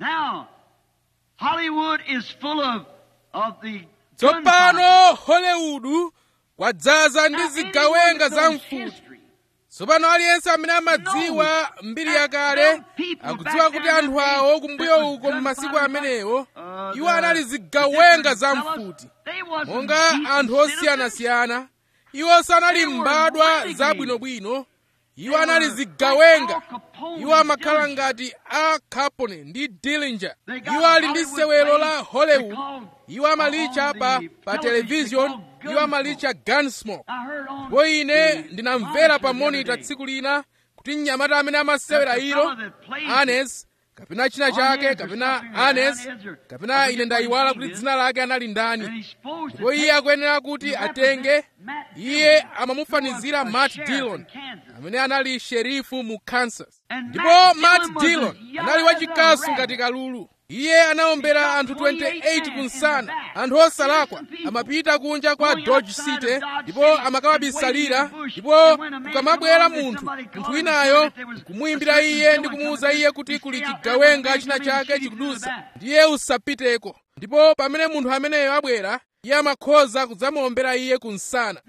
tsopano hollywood kwadzaza ndi zigawenga za mfuti tsopano aliyense amene amadziwa mbiri yakale akudziwa kuti anthu awo kumbuyo uko m'masiku amenewo iwo anali zigawenga za mfuti monga anthu osiyanasiyana iwo sanali mbadwa zabwinobwino iwo anali zigawenga iwo amakhala ngati a capone ndi dillinger iwo ali ndi sewelo la hollywood iwo amalitcha pa pa television iwo amalitcha gunsmoke ndipo ine ndinamvera pa monita tsiku lina kuti mnyamata amene amasewera ilo anes kapena china chake kapena anes kapena ine ndayiwala kuti dzina lake anali ndani ndipo iye akuyenera kuti atenge iye amamufanizira matt dillon amene anali sherifu mu kansas ndipo matt dillon anali wachikasu ngati kalulu iye anaombera anthu 28 kunsana anthu osalakwa amapita kunja kwa dodge city ndipo amakawabisalira ndipo kukamabwera munthu munthu winayo nkumuyimbira iye ndi kumuwuza iye kuti kuli chigawenga china chake chikudusa ndiye usapiteko ndipo pamene munthu ameneyo abwera iye amakhoza kudzamuombera iye kunsana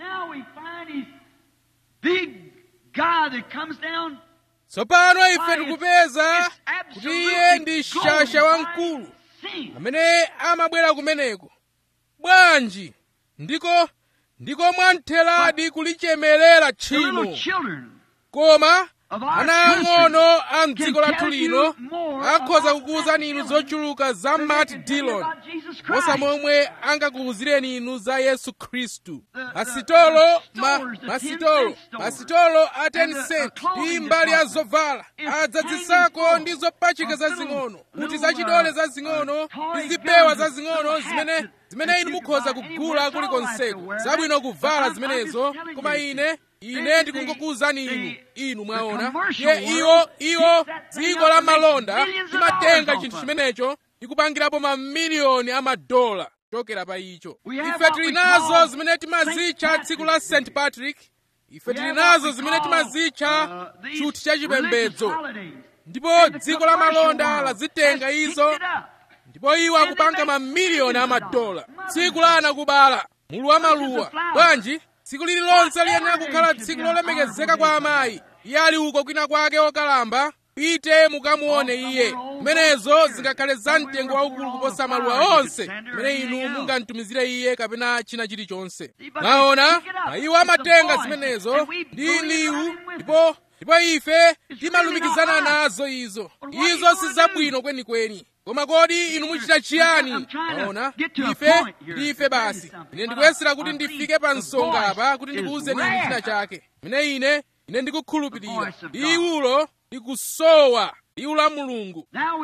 tsopano ife tikupeza kuti iye ndi shasha wamkulu amene amabwera kumeneko bwanji ndiko ndiko mwamtheradi kulichemerera tchimo koma ana ang'ono a mdziko lathu lino akhoza kukuwuzani inu zochuluka za matt dillon posa momwe angakuwuzireni inu za yesu khristu masitolo ma, masitolo masitolo a 10 cent ndi mbali ya zovala adzadzisako ndi zopachika zazing'ono kuti zachidole zazing'ono ndi zipewa zazing'ono zimene zimene inu mukhoza kugula kulikonseko zabwino kuvala zimenezo koma ine ine ndikungokuwuzani inu inu mwaona ye iwo iwo dziko la malonda limatenga chinthu chimenecho ndikupangirapo mamiliyoni amadola chokera pa icho ife tili nazo zimene timazitcha tsiku la st patrick ife tili nazo zimene timazitcha chuthi cha chipembedzo ndipo dziko la malonda lazitenga izo ndipo iwo akupanga mamiliyoni amadola tsiku la anakubala mulu wa maluwa bwanji tsiku lililonse liyenera kukhala tsiku lolemekezeka kwa amayi iye ali uko kwina kwake wokalamba pite mukamuone iye zimenezo zingakhale za mtengo waukulu kuposa maluwa onse amene inu mungamtumizire iye kapena china chilichonse mwaona mayiwo amatenga zimenezo ndi liwu ndipo ndipo ife timalumikizana nazo izo izo si zabwino kwenikweni koma kodi inu muchita chiyani maona ife ndife basi ine ndikuyesera kuti ndifike pa msonga apa kuti ndikuwuzeni inu china chake mene ine ine ndikukhulupirira liwulo likusowa liwu la mulungu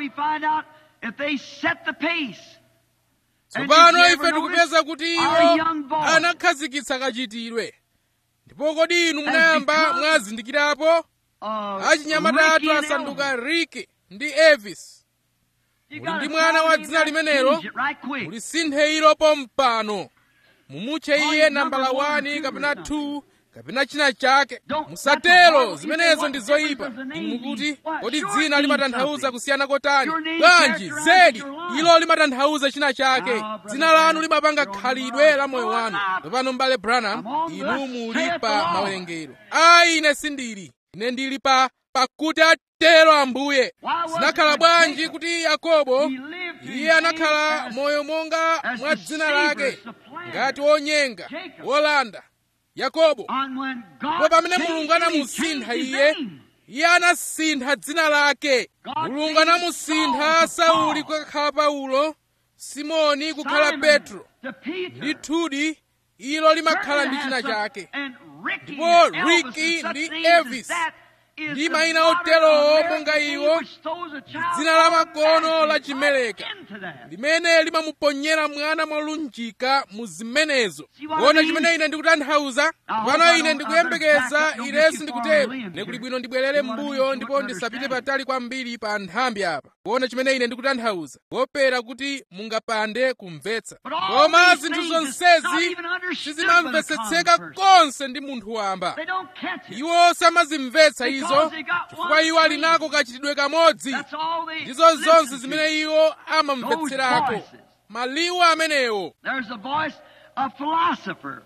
tsopano ife tikupeza kuti iwo anakhazikitsa kachitidwe ndipo kodi inu munayamba mwazindikirapo achinyamata asanduka riki ndi evis muli ndi mwana wa dzina limenelo mulisinthe ilo pompano mumutche iye nambala 1 kapena 2 kapena china chake musatero zimenezo ndi zoyipa inu mukuti kodi dzina limatanthauza kusiyana kotani bwanji zedi ilo limatanthauza china chake dzina lanu limapanga khalidwe la moyo wanu tsopano m'bale branham inu muli pa mawerengero ayi ine sindili ine ndili pa pakuti atero ambuye zinakhala bwanji kuti yakobo iye anakhala moyo monga mwa dzina lake ngati wonyenga wolanda yakobo ndipo pamene mulungu anamusintha iye iye anasintha dzina lake mulungu anamusintha sauli kukakhala paulo simoni kukhala petro ndithudi ilo limakhala ndi china chake ndipo riki ndi evis is ndi the mayina daughter oterowo of Mary monga Jane, iwo which throws a child dzina la makono automatically la chimeleka right into that. limene limamuponyera mwana molunjika mu zimenezo See what I kuona mean? chimene ine ndikutanthauza Now, pano I ine don't- ndikuyembekeza I don't ine get you sindikutero far in, nekuli dear. bwino ndibwerere You know what I mean? mbuyo You ndipo wouldn't ndisapite understand. patali kwambiri pa nthambi apa kuona chimene ine ndikutanthauza kuopera kuti mungapande kumvetsa But all koma these zinthu things is not zonsezi even understood sizimamvetsetseka by the common person. konse ndi munthu wamba They don't catch it. iwo samazimvetsa Because izo they got chifukwa one iwo ali brain. nako kachitidwe kamodzi That's all they ndizo zonse listen to. zimene iwo amamvetserako Those voices. maliwu amenewo There's a voice of philosophers.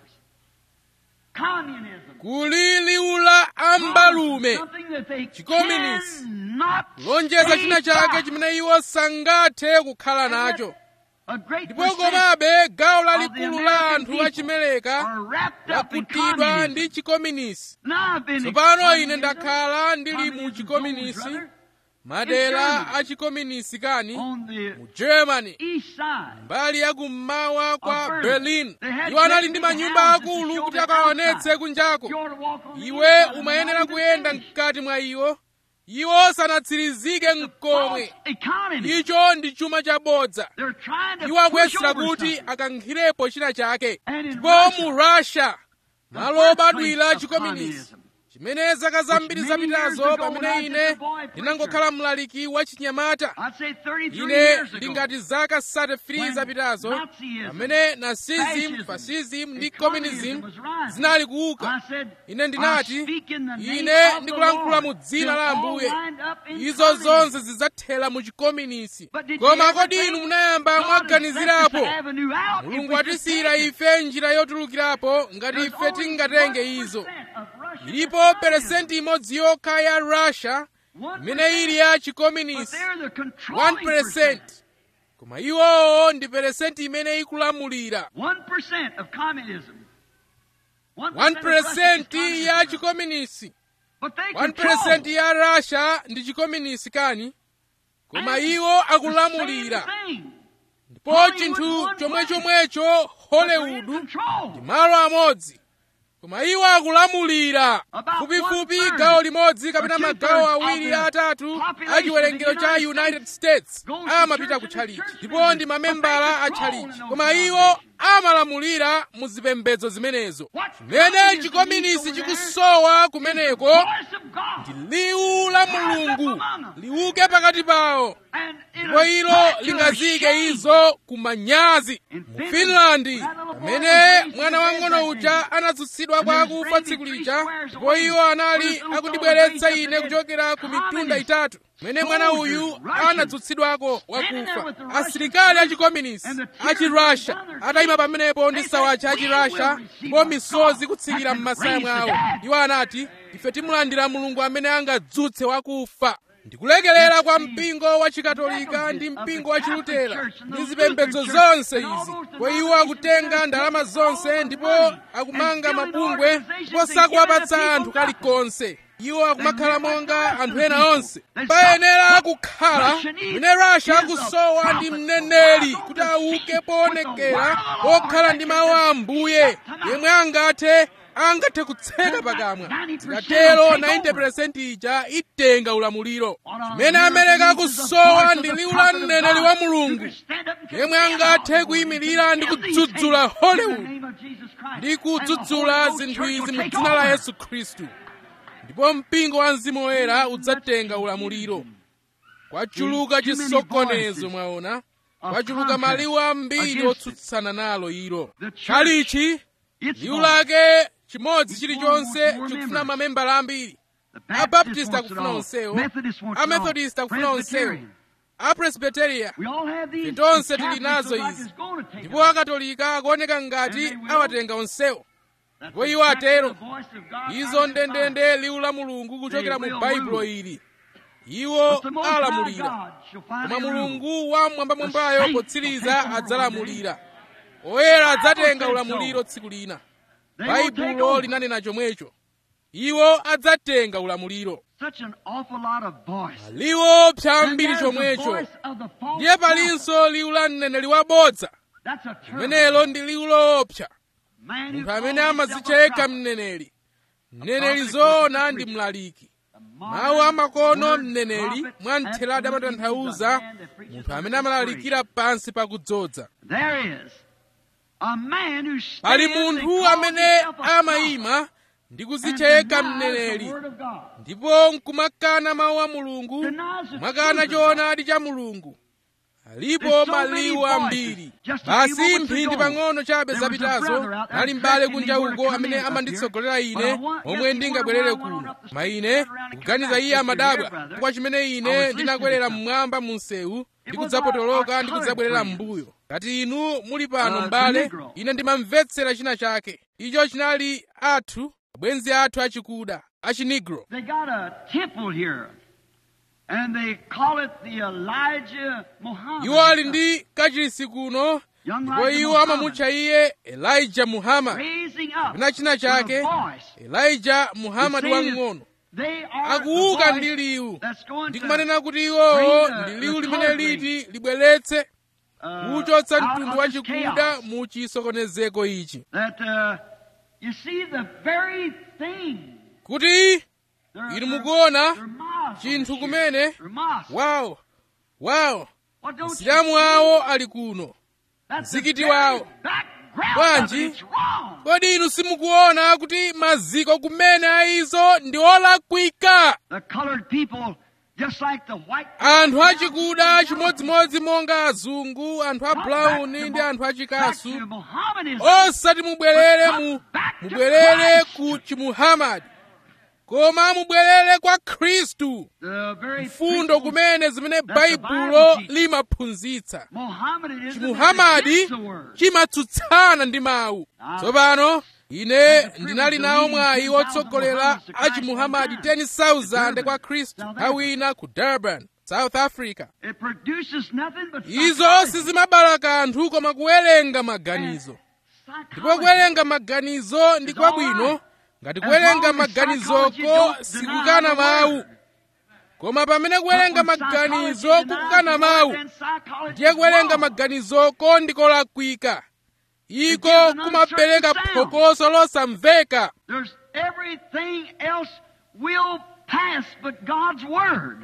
Communism. kuli liwu la ambalume Something that they Chikominisi. cannot lonjeza stay china chake back. chimene iwo sangathe kukhala And yet, nacho A great ndipo percent komabe gawo of the lalikulu la American anthu people achimeleka are wrapped up in lakutidwa communism. ndi chikominisi Now I've been in tsopano ine communism, ndakhala ndili mu communism chikominisi zones, brother, madera Germany. a chikominisi kani on the mu germany east side. mbali ya kummawa kwa Of berlin They had iwo anali ndi great manyumba houses to akulu show kuti the akaonetse outside. kunjako You ought to walk on the iwe inside and umayenera not even kuyenda finish. mkati mwa iwo iwo sanatsirizike mkomwe False economy. icho ndi chuma chabodza They're trying to iwo push akuyesera over kuti something. akankhirepo china chake And in ndipo Russia, mu russia the malo birthplace obadwira of chikominisi communism. chimene zaka zambiri many years zapitazo ago when pamene I was ine just a boy ndinangokhala mlaliki wa chinyamata I'd say 33 ine years ago. ndingati zaka 33 when zapitazo Nazism, pamene nazism fascism, fascism ndi and communism communism was rising. zinali kuuka I said, ine I ndinati speak in the name ine of the ndikulankhula mu Lord. dzina They'll la all ambuye wind up in izo communism. zonse zidzathera mu chikominisi But did you koma ever kodi think inu munayamba God has left mwaganizirapo us an avenue out if mulungu we just watisiyira take it? ife njira yotulukirapo ngati There's ife only tingatenge 1% izo of Russian ilipo communism. peresenti imodzi yokha ya russia 1%. imene ili ya But chikominisi they're the controlling 1% koma iwowo ndi peresenti imene ikulamulira 1% of communism. 1% ya chikominisi But they 1% control. ya russia ndi chikominisi kani koma And iwo the akulamulira same thing. ndipo Hollywood chinthu one chomwe place. chomwecho But they're in hollywood control. ndi malo amodzi koma iwo akulamulira About fupifupi one-third gawo limodzi or kapena two-thirds magawo of awiri the atatu population a chiwerengero of the cha United united States states goes to amapita church ku and tchalichi church ndipo members, ndi but mamembala they a control tchalichi in those koma iwo denominations. amalamulira mu zipembedzo zimenezo What chimene communism chikominisi needs over chikusowa kumeneko Voice of God. liwu la mulungu liuke pakati pawo And ndipo it'll ilo put to lingazike shame. izo kumanyazi In mu Finland, finlandi that little boy pamene was raised mwana in wang'ono that uja day. anatsutsidwa And kwa they akufa bring me tsiku three lija squares ndipo away. iwo anali When this little akundibweretsa fellow ine raised up kuchokera ku the mitunda communist itatu pamene mwana uyu soldiers, Russians, anatsutsidwako standing there wakufa with the Russian asilikali achikominisi and the tears achirussia running down their atayima cheeks. pamenepo ndi They sawacha said, "We achirussia will receive ndipo our misozi God kutsikira that can m'masaya raise the mwawo dead." iwo anati ife timulandira mulungu amene angadzutse wakufa ndikulekelera kwa mpingo wa chikatolika ndi mpingo wa chilutera ndi zipembedzo zonse izi kwa iwo akutenga ndalama zonse ndipo akumanga mabungwe ndipo sakuwapatsa anthu kalikonse iwo akumakhala monga anthu ena onse payenera kukhala mene rasha akusowa ndi mneneri kuti auke poonekera okhala ndi mawu a ambuye yemwe angathe angathe kutseka pakamwa zikatero 90% ija itenga ulamuliro chimene amereka akusowa ndi liwu la mneneri wa mulungu yemwe angathe kuyimirira ndi kudzudzula hollywood ndi kudzudzula zinthu izi mu dzina la yesu khristu ndipo mpingo wa mzimu woyera udzatenga ulamuliro kwachuluka chisokonezo mwaona kwachuluka maliwu ambiri otsutsana nalo ilo tchalichi liwu lake chimodzi chilichonse chikufuna mamembala ambiri abaptist akufuna onsewo amethodist akufuna onsewo apresbiteria tonse tili nazo izi ndipo akatolika akuoneka ngati awatenga onsewo ndipo iwo atero izo ndendende liwu la mulungu kuchokera mu baibulo ili iwo alamulira koma mulungu wamwambamwambayo potsiriza adzalamulira oyera adzatenga ulamuliro tsiku lina baibulo linanena chomwecho iwo adzatenga ulamuliro liwo psambiri chomwecho ndiye palinso liwu la mneneri wabodza limenelo ndi liwu loopsa munthu amene amadzitcha yekha mneneri mneneri zoona ndi mlaliki mawu amakono mneneri mwa ntheladi amatanthauza munthu amene amalalikira pansi pakudzodza pali munthu amene amayima ndi kuzicheka mneneri ndipo nkumakana mawu a mulungu kumakana choonadi cha mulungu alipo maliwu ambiri basi mphindi pang'ono chabe zapitazo nali m'bale kunja uko amene amanditsogolera ine omwe ndingabwerere kuno ma ine ndikuganiza iye amadabwa kwa chimene ine ndinakwerera mmwamba mu msewu ndikudzapotoloka ndikudzabwerera m'mbuyo ngati inu muli pano m'bale ine ndimamvetsera china chake icho chinali athu abwenzi athu achikuda achinigro They got a temple here, and they call it the Elijah Muhammad. iwo ali ndi kachisi kuno Young ndipo Elijah iwo Muhammad. amamutcha iye elijah muhammad raising up kapena china with chake a voice. elijah muhammad You see, wang'ono They are akuuka the ndi voice liwu that's going ndi to kumanena kuti iwowo bring the- ndi the liwu limene colored liti libweretse uh, kuchotsa out mtundu of wa this chikuda chaos. mu chisokonezeko ichi That uh, you see the very thing. kuti They're- inu they're- mukuona they're Muslims chinthu here. kumene They're Muslims. wawo wawo Well, don't you msilamu see? wawo ali kuno That's the mzikiti very wawo. background Bwanji? of it. It's wrong. kodi inu simukuona kuti maziko kumene ayizo ndi olakwika The colored people, just like the white anthu achikuda chimodzimodzi monga azungu anthu a Not brown back to ndi Mo- anthu back to achikasu Mohammedanism. osati mubwerere mu mubwerere ku chimuhamadi koma mubwerere kwa khristu The very mfundo principles kumene zimene that the baibulo Bible teaches. limaphunzitsa Mohammedanism is chimuhamadi against the word. chimatsutsana ndi mawu tsopano ine ndinali nawo mwayi wotsogolera a chimuhamadi 10,000 kwa khristu nthawi ina ku durban south africa It produces nothing but izo psychology. sizimabala kanthu koma kuwerenga maganizo ndipo Psychology. kuwerenga maganizo ndi kwabwino ngati kuwerenga maganizoko sikukana mawu koma pamene kuwerenga maganizo kukukana mawu ndiye kuwerenga maganizoko ndikolakwika iko kumapereka phokoso losamveka There's everything else will pass but God's word.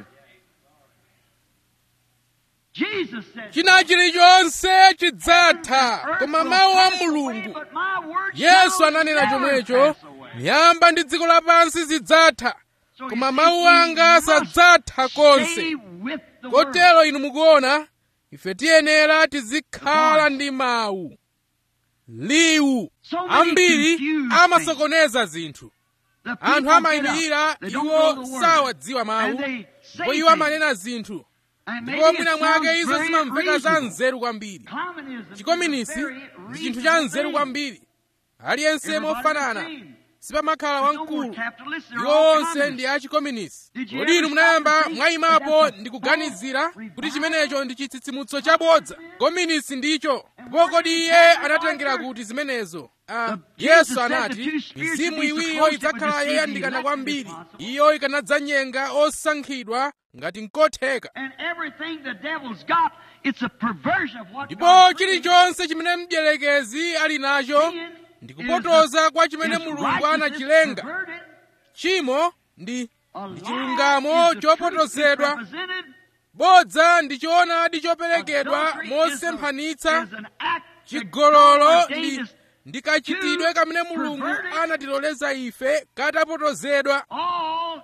Jesus said, china chilichonse chidzatha "Earth koma will mawu a pass away, mulungu but my word yesu shall ananena never chomwecho pass away." miyamba ndi dziko lapansi zidzatha So you koma see, mawu we anga must sadzatha stay konse with the word. kotero inu mukuona ife tiyenera tizikhala ndi mawu liwu So many ambiri confused amasokoneza zinthu The anthu people get up, amayimirira they don't know iwo the word, sawadziwa mawu and they say ndipo iwo things, amanena zinthu and ndipo maybe mwina it mwake sounds izo very zimamveka za reasonable. nzeru kwambiri Communism is chikominisi a very ndi chinthu cha reasonable nzeru thing. kwambiri aliyense Everybody's mofanana the same. sipamakhala There's no more wamkulu capitalists, they're iwo all onse communists. ndi achikominisi Did you kodi ever inu munayamba stop to think mwayimapo that that's ndi a kuganizira false kuti revival? chimenecho ndi chitsitsimutso chabodza kominisi ndicho ndipo where kodi did iye that anatengera start? kuti zimenezo Ah, The- Jesus yesu said the anati two spirits mizimu would be so iwiriyo close it would idzakhala deceive the yoyandikana elect kwambiri if possible. iyo ikanadzanyenga osankhidwa ngati nkotheka And everything the devil's got, it's a perversion of what ndipo God created. chilichonse chimene mdierekezi ali nacho Sin ndi is kupotoza kwa the- chimene is mulungu righteousness anachilenga perverted. tchimo ndi A ndi lie chilungamo is the truth chopotozedwa misrepresented. bodza ndi choonadi choperekedwa Adultery is a- mosemphanitsa is an act that chigololo God ndi ordained us ndi kachitidwe kamene mulungu perverted. anatiloleza ife katapotozedwa all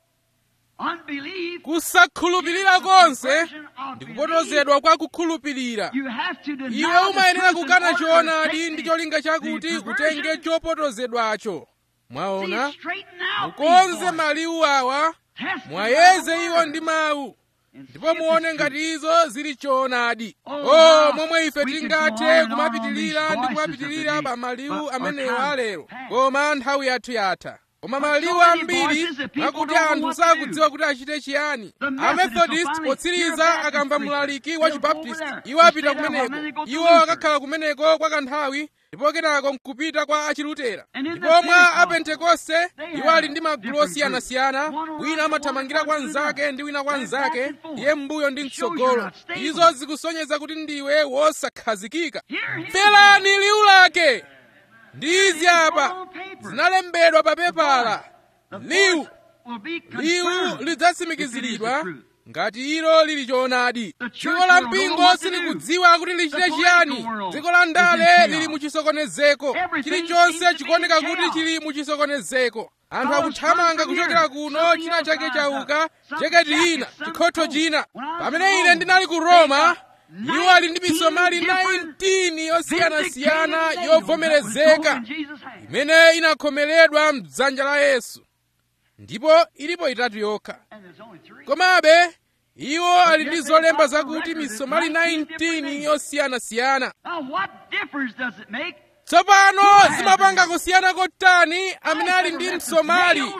unbelief. kusakhulupirira konse ndi kupotozedwa kwa kukhulupirira You have to deny iwe the umayenera truth in kukana order to choonadi take ndi the- cholinga chakuti the utenge perversion. chopotozedwacho mwaona See, straighten out mukonze these boys. maliwu awa Test them mwayeze by the iwo word. ndi mawu And see ndipo if muone it's ngati izo zili choonadi Oh, o how momwe ife we could go tingathe on and on kumapitirira on these ndi voices kumapitirira of the pa day, maliwu but amenewo our time alero passed. koma nthawi yathu yatha koma But so maliwu many ambiri voices that people mwakuti don't know anthu what to sakudziwa do. kuti achite chiyani The Methodists amethodist will finally hear potsiriza a Baptist akamva preacher. mlaliki wa They'll go over chibaptist there. iwo They'll apita stay there kumeneko while they go to iwo Luther. akakhala kumeneko kwa kanthawi ndipo kenako nkupita kwa achilutera And in the ndipo mwa Pentecost, apentekoste they iwo have ali ndi magulu different osiyanasiyana groups. One wina runs amathamangira one kwa to the nzake other. ndi wina kwa They're nzake back and forth. iye mbuyo ndi It shows mtsogolo you're not stable. izo zikusonyeza kuti ndiwe wosakhazikika Hear him. mverani liwu lake ndi izi apa on paper. zinalembedwa pa pepala The liwu voice will be liwu confirmed lidzatsimikiziridwa if it is the truth. ngati ilo lili choonadi The church dziko la world don't know mpingo what to silikudziwa kuti lichite The chiyani political world dziko la is in ndale chaos. lili muchisokonezeko Everything chilichonse seems to be chikuoneka in kuti chaos. chili muchisokonezeko anthu Cars akuthamanga come from kuchokera here. kuno Something china else chake rises chauka up. Some jaketi jacket, ina some chikhotho coat. china When I was pamene in ine Rome, ndinali ku they roma got iwo ali ndi 19 misomali different 19 yosiyanasiyana vindicated nails that was yovomerezeka sold in Jesus' hand. imene inakhomeredwa mdzanja la yesu ndipo ilipo itatu yokha And there's only three. komabe iwo ali ndi zolemba zakuti misomali 19 yosiyanasiyana Now, what difference does it make? tsopano zimapanga kusiyana kotani amene ali ndi msomali Nails,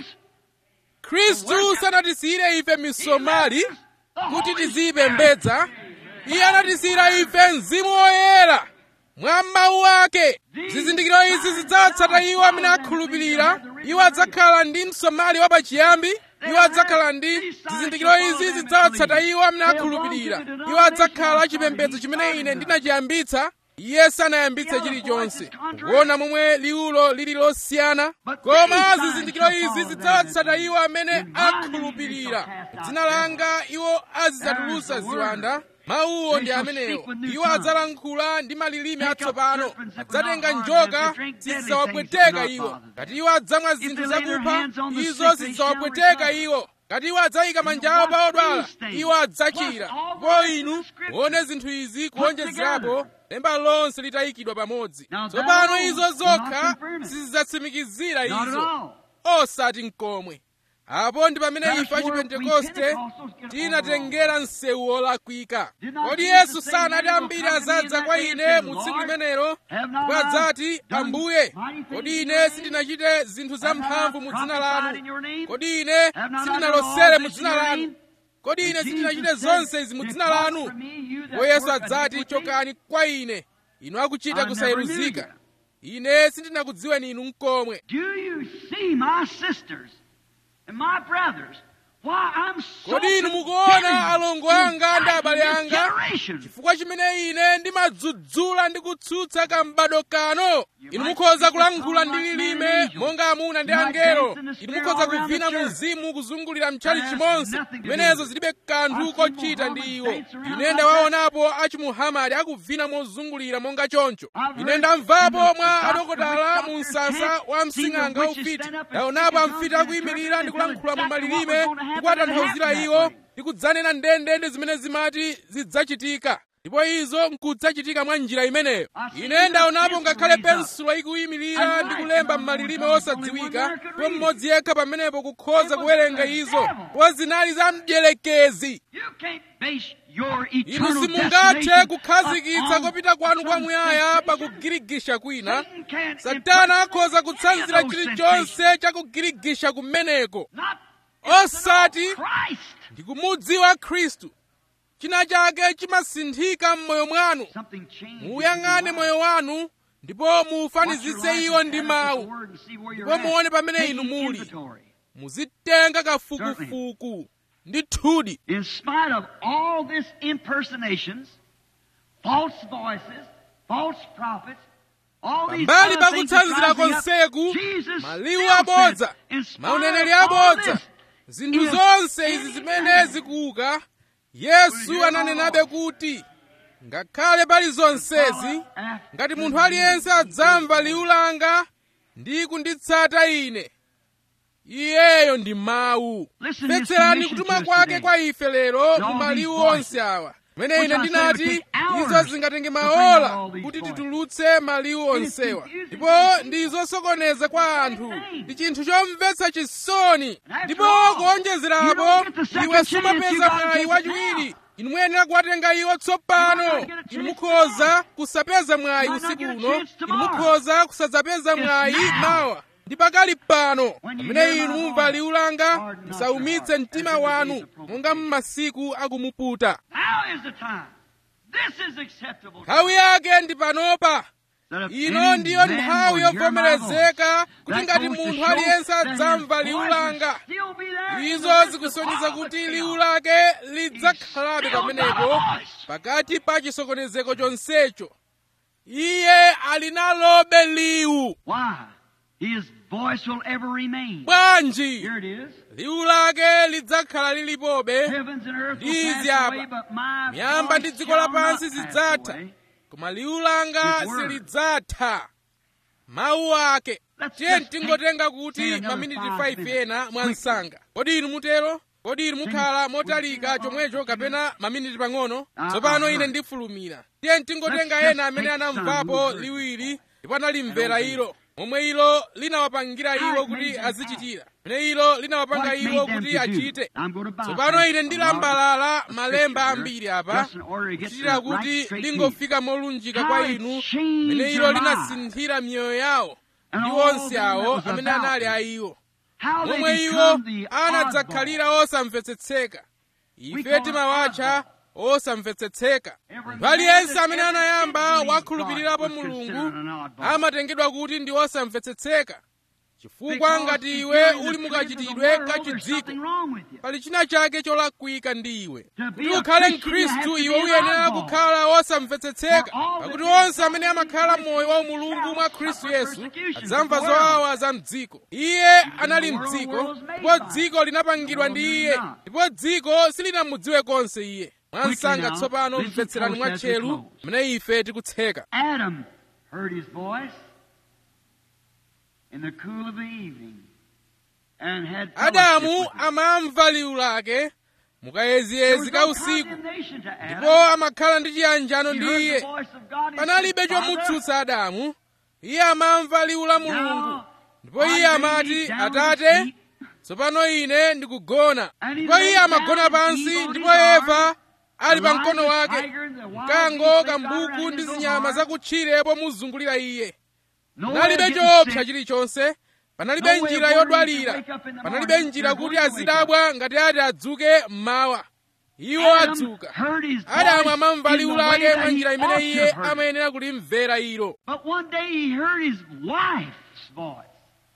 khristu sanatisiyire ife misomali kuti tiziyipembedza iye anatisiyira ife mzimu woyera mwa mawu ake zizindikiro izi zidzatsata iwo amene akhulupirira iwo adzakhala ndi msomali wapachiyambi iwo adzakhala ndi zizindikiro izi zidzatsata iwo amene akhulupirira iwo adzakhala chipembedzo chimene ine ndinachiyambitsa iye sanayambitse chilichonse kuona momwe liwulo lili losiyana koma zizindikiro izi zidzawatsata iwo amene akhulupirira dzina langa iwo azidzatulutsa ziwanda mawuwo ndi amenewo iwo adzalankhula ndi malilime atsopano adzatenga njoka sizidzawapweteka iwo ngati iwo adzamwa zinthu zakupha izo sizidzawapweteka iwo ngati iwo adzayika manja awo pa odwala iwo adzachira ndipo inu muone zinthu izi kuonjezerapo lemba lonse litayikidwa pamodzi tsopano izo zokha sizidzatsimikizira Not at izo all. osati mkomwe apo ndi pamene ife achipentekoste tinatengera msewu wolakwika kodi yesu sanati ambiri azadza kwa ine mu tsiku limenelo ndipo adzati ambuye kodi ine sindinachite zinthu zamphamvu mu dzina lanu kodi ine sindinalosere mu dzina lanu kodi ine sindinachite zonse izi mu dzina lanu ndipo yesu adzati chokani kwa ine inu akuchita kusayeruzika ine sindinakudziweni inu mkomwe Do you see my sisters and my brothers? Why I'm so kodi inu condemned mukuona alongo anga ndi to abale this anga generation? chifukwa chimene ine ndimadzudzula ndi kutsutsa kambado kano inu mukhoza kulankhula ndi lilime monga amuna ndi angelo inu mukhoza kuvina mu mzimu kuzungulira mtchali chimonse imenezo zilibe kanthu kochita ndi iwo ine ndawaonapo achimuhamadi akuvina mozungulira monga choncho ine ndamvapo mwa adokotala mu msasa wa msing'anga waufiti ndaonapo amfiti akuyimirira ndi kulankhula mu malilime ndi kuwatanthauzira iwo ndi kudzanena ndendende zimene zimati zidzachitika ndipo izo nkudzachitika mwa njira imeneyo ine ndaonapo ngakhale pensulo ikuyimirira ndi kulemba m'malilime osadziwika ndipo mmodzi yekha pamenepo kukhoza kuwerenga izo ndipo zinali za mdierekezi You can't base your inu eternal simungathe destination kukhazikitsa upon kopita kwanu kwa some muyaya sensation. pakugirigisha kwina Satan can't satana impart akhoza kutsanzira any of those chilichonse chakugirigisha kumeneko Not osati Christ. ndikumudziwa khristu china chake chimasinthika m'moyo mwanu Something changed. muyang'ane moyo wanu ndipo muufanizitse iwo ndi mawu ndipo muone pamene inu muli muzitenga kafukufuku ndi thudi In spite of all this impersonations, false voices, false prophets, all these pambali other things that pakutsanzira rising up, konseku Jesus maliwu still abodza said, in spite mauneneri of all abodza this, zinthu if zonse izi any zimene man zikuuka yesu ananenabe kuti ngakhale pali zonsezi ngati munthu aliyense adzamva liwu langa ndi kunditsata ine iyeyo ndi mawu Listen to his mvetserani submission kutuma to us kwake today. kwa ife lero all mu these maliwu voices, onse awa pamene which ine I say ndinati would take hours izo zingatenge to bring maola all these kuti voices. titulutse maliwu onsewa confusing ndipo to ndi zosokoneza kwa anthu thing. ndi chinthu chomvetsa chisoni after ndipo all, you kuonjezerapo don't get the second iwe chance, you sumapeza gotta mwayi take it wachiwiri now. inu muyenera kuwatenga iwo You tsopano might not get a inu chance mukhoza kusapeza mwayi You might not usiku get a uno chance inu tomorrow. mukhoza kusadzapeza It's mwayi now. mawa ndi pakali pano When you pamene hear my inu voice, mumva liwu langa harden not musaumitse your heart, mtima as in the days wanu of provocation. monga m'masiku akumuputa Now is the time. This is acceptable. nthawi yake ndi panopa That if ino any ndiyo man nthawi will hear my yovomerezeka voice, kuti that ngati goes to munthu show aliyense that his adzamva liwu voice will langa still be there in the izo midst of zikusonyeza all the kuti chaos. liwu lake lidzakhalabe still pamenepo got a voice. pakati pa chisokonezeko chonsecho iye ali nalobe liwu Why? His voice will ever remain. bwanji Here it is. liwu lake lidzakhala lilipobe Heavens and earth will Ndizi pass apa. away, but my miyamba voice ndi dziko shall lapansi not pass zidzatha away. koma liwu langa His word. silidzatha mawu ake Let's tiye just tingotenga take- kuti take another maminiti five 5 minutes. ena mwansanga kodi inu mutero kodi inu mukhala motalika chomwecho kapena maminiti pang'ono Ah, tsopano ah, ine ah. ndifulumira tiye tingotenga Let's ena just amene take anamvapo some. liwiri ndipo analimvera ilo momwe ilo linawapangira How iwo it made kuti them azichitira mene ilo linawapanga What iwo made them kuti to do? achite I'm going to buy tsopano ine a ndilambalala lot of malemba scripture ambiri here, apa just in order to get kuchitira the kuti right straight ndingofika molunjika How kwa it inu changed mene ilo their linasinthira miyoyo yawo And ndi all onse them awo that was amene about anali them. a iwo How they momwe iwo become the oddball. anadzakhalira osamvetsetseka ife call timawatcha osamvetsetseka Every munthu aliyense man amene that ever anayamba did believe wakhulupirirapo God was mulungu considered an oddball. amatengedwa kuti ndi osamvetsetseka chifukwa Because ngati if iwe you're in the uli trip of mukachitidwe the world, ka there's chidziko something wrong with you. pali china chake cholakwika ndi iwe To be kuti a ukhale Christian, you have mkhristu to iwe be an uyenera oddball. kukhala osamvetsetseka For all pakuti that onse amene amakhala moyo wa umulungu mwa khristu yesu adzamva zowawa za mdziko iye anali mdziko ndipo dziko linapangidwa ndi iye ndipo dziko silinamudziwe konse iye mwansanga tsopano mvetserani mwatcheru mene ife tikutseka Adam heard his voice in the cool of the evening and had fellowship adamu with him. amamva liwu lake There mukayeziyezi was ka no usiku condemnation to Adam. ndipo amakhala ndi chiyanjano He ndi heard the iye voice of God and panalibe said, "Father, chomutsutsa adamu iye amamva liwu la mulungu now ndipo I iye lay amati me down atate to sleep." tsopano ine ndikugona And he ndipo lay iye down amagona and pansi Eve on ndipo his arm, eva ali pa the mkono lion, the wake tiger, and the wild mkango beast lay kambuku around ndi his zinyama arm. zakutchire pomuzungulira iye No panalibe way of getting choopsa sick. chilichonse panalibe No way of njira worrying yodwalira to wake up in the panalibe morning. njira There's kuti no way to wake azidabwa ngati ati adzuke mmawa iwo Adam adzuka heard his adamu voice amamva in liwu the way lake that mwa he njira ought imene to iye have heard it. amayenera kulimvera ilo But one day he heard his wife's voice.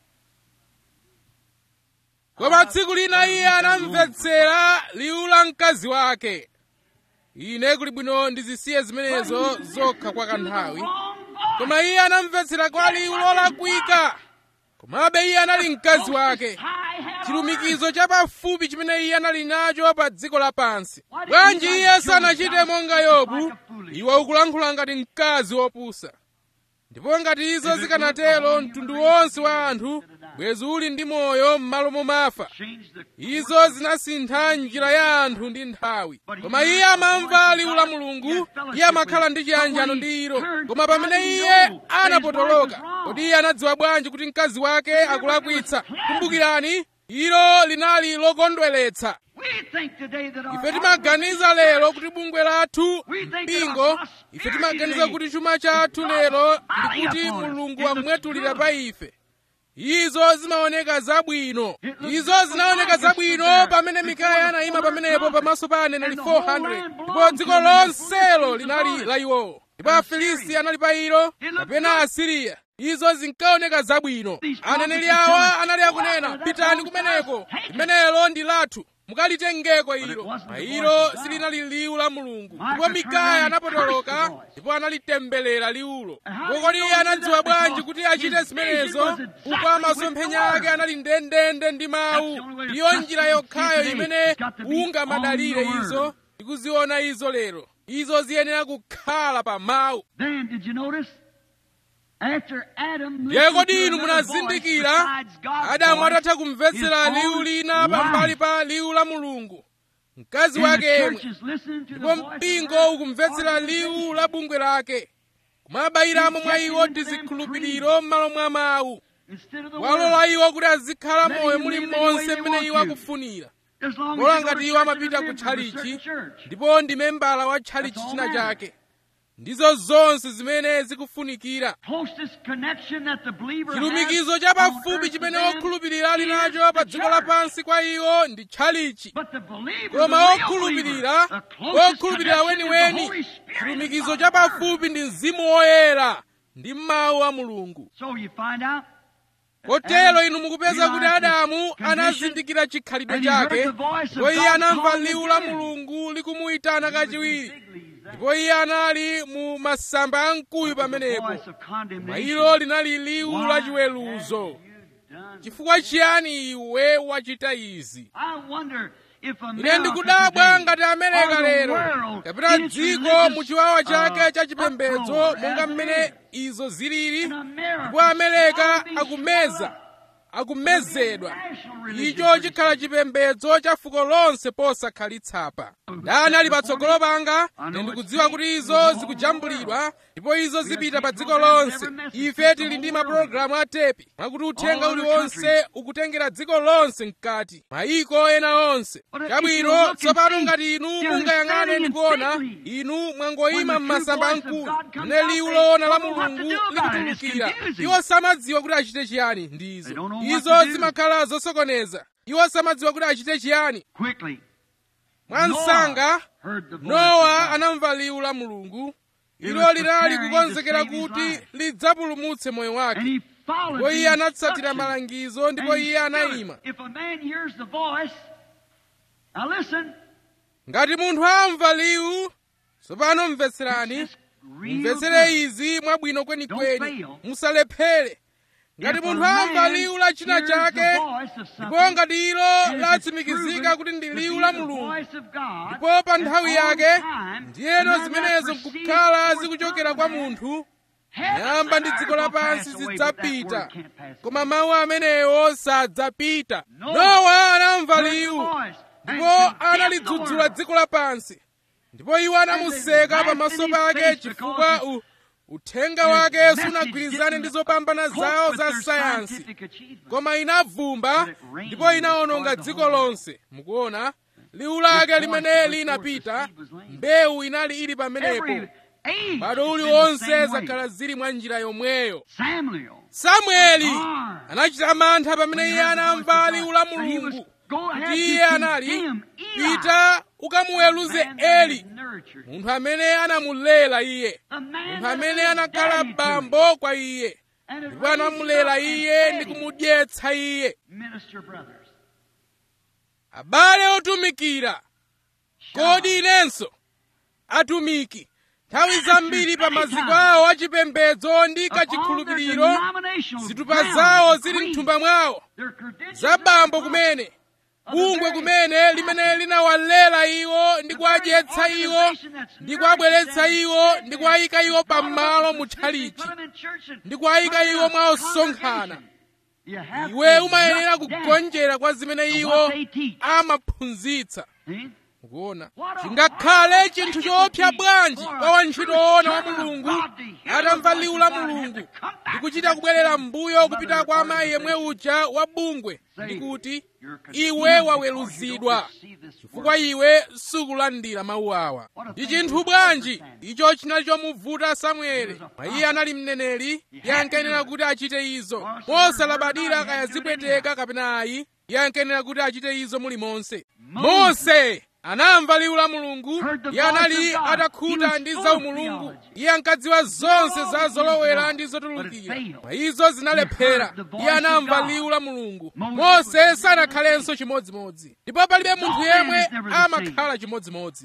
koma tsiku lina iye anamvetsera liwu la mkazi wake ine kuli bwino ndizisiye zimenezo zokha kwa kanthawi koma iye anamvetsera kwa liwu lolakwika komabe iye anali mkazi wake chilumikizo chapafupi chimene iye anali nacho pa dziko lapansi bwanji iye sanachite monga yobu iwe ukulankhula ngati mkazi wopusa ndipo ngati izo zikanatero mtundu wonse wa anthu bwezi uli ndi moyo m'malo momafa izo zinasintha njira ya anthu ndi nthawi koma iye amamva liwu la mulungu iye amakhala ndi chiyanjano ndi ilo koma pamene iye anapotoloka kodi iye anadziwa bwanji kuti mkazi wake akulakwitsa kumbukirani ilo linali lokondweretsa ife timaganiza lero kuti bungwe lathu mpingo ife timaganiza kuti chuma chathu lero ndi kuti mulungu amwetulira pa ife izo zimaoneka zabwino izo zinaoneka zabwino pamene mikaya anayima pamenepo pamaso pa aneneri 400 ndipo dziko lonselo linali la iwowo ndipo afilisti anali pa ilo kapena asiriya izo zinkaoneka zabwino aneneri awa anali akunena pitani kumeneko limenelo ndi lathu mukalitengeko ilo ma ilo silinali liwu la mulungu ndipo mikaya anapotoloka ndipo analitemberera liwulo ndipo kodi iye anadziwa bwanji kuti achite zimenezo kuko masomphenya ake anali ndendende ndi mawu ndiyo njira yokhayo imene ungamadalire izo ndikuziona izo lero izo ziyenera kukhala pa mawu ndiye kodi inu munazindikira adamu atatha kumvetsera liwu lina pambali pa liwu la mulungu mkazi wake yemwe ndipo mpingo ukumvetsera liwu la bungwe lake kumabayiramo mwa iwo tizikhulupiriro m'malo mwa mawu walola iwo kuti azikhala moyo muli monse mmene iwo akufunira kola ngati iwo amapita ku tchalichi ndipo ndi membala wa tchalichi china chake ndizo zonse zimene zikufunikira chilumikizo chapafupi chimene okhulupirira ali nacho pa dziko lapansi kwa iwo ndi tchalichi koma okhulupirira okhulupirira weniweni chilumikizo chapafupi ndi mzimu woyera ndi mawu a mulungu kotero inu mukupeza kuti adamu anazindikira chikhalidwe chake ndipo iye anamva liwu la mulungu likumuyitana kachiwiri ndipo iye anali mu masamba a mkuyu pamenepo mwa ilo linali liwu la chiweruzo chifukwa chiyani iwe wachita izi ine ndikudabwa ngati amerika lero kapena dziko mu chiwawa chake cha chipembedzo monga mmene izo zilili ndipo amerika akumeza akumezedwa icho chikhala chipembedzo cha fuko lonse posakhalitsa ndani ali patsogolo panga ine ndikudziwa kuti izo zikujambulidwa ndipo izo zipita pa dziko lonse ife tili ndi mapulogalamu a tepi mwakuti uthenga uliwonse ukutengera dziko lonse mkati mayiko ena onse chabwino tsopano ngati inu mungayang'ane ndikuona inu mwangoyima m'masamba amkuyu mene liwu loona la mulungu likutulukira iwo samadziwa kuti achite chiyani ndi izo izo zimakhala zosokoneza iwo samadziwa kuti achite chiyani mwansanga nowa anamva liwu la mulungu ilo linali kukonzekera kuti lidzapulumutse moyo wake ndipo iye anatsatira malangizo ndipo iye anayima ngati munthu amva liwu tsopano mvetserani mumvetsere izi mwabwino kwenikweni musalephere ngati munthu amva liwu la china chake ndipo ngati ilo latsimikizika kuti ndi liwu la mulungu ndipo pa nthawi yake ndiyeno zimenezo nkukhala zikuchokera kwa munthu nyamba ndi dziko lapansi zidzapita koma mawu amenewo sadzapita nowa anamva liwu ndipo analidzudzula dziko lapansi ndipo iwo anamuseka pamaso pake chifukwa u uthenga wake sunagwirizane ndi zopambana zawo za sayansi koma inavumba ndipo inawononga dziko lonse mukuona liwu lake limene linapita mbewu inali ili pamenepo bado uliwonse zakhala zili mwa njira yomweyo samueli anachita mantha pamene iye anamva liwu la mulungu kuti iye anali pita ukamuweruze eli munthu amene anamulela iye munthu amene anakhala bambo kwa iye ndipo anamulela iye ndi kumudyetsa iye abale otumikira kodi inenso atumiki nthawi zambiri pa maziko awo achipembedzo ndi kachikhulupiriro zitupa zawo zili mthumba mwawo za bambo kumene bungwe kumene limene linawalela iwo ndi kuwadyetsa iwo ndi kuwabweretsa iwo ndi kuwayika iwo pamalo mutchalichi ndi kuwayika iwo mwa osonkhana iwe umayenera kugonjera kwa zimene iwo amaphunzitsa mukuona chingakhale chinthu choopsa bwanji kwa wantchito woona wa mulungu atamva liwu la mulungu ndi kuchita kubwerera m'mbuyo kupita kwa amayi yemwe uja wa bungwe ndi kuti iwe waweruzidwa chifukwa iwe sukulandira mawu awa ndi chinthu bwanji icho chinali chomuvuta samueli iye anali mneneri iye ankayenera kuti achite izo mosalabadira kaya zipweteka kapena ayi iye ankayenera kuti achite izo mulimonse mose anamva liwu la mulungu iye anali atakhuta ndi zaumulungu iye ankadziwa zonse za zolowera ndi zotulukira mwa izo zinalephera iye anamva liwu la mulungu mose sanakhalenso chimodzimodzi ndipo palibe munthu yemwe amakhala chimodzimodzi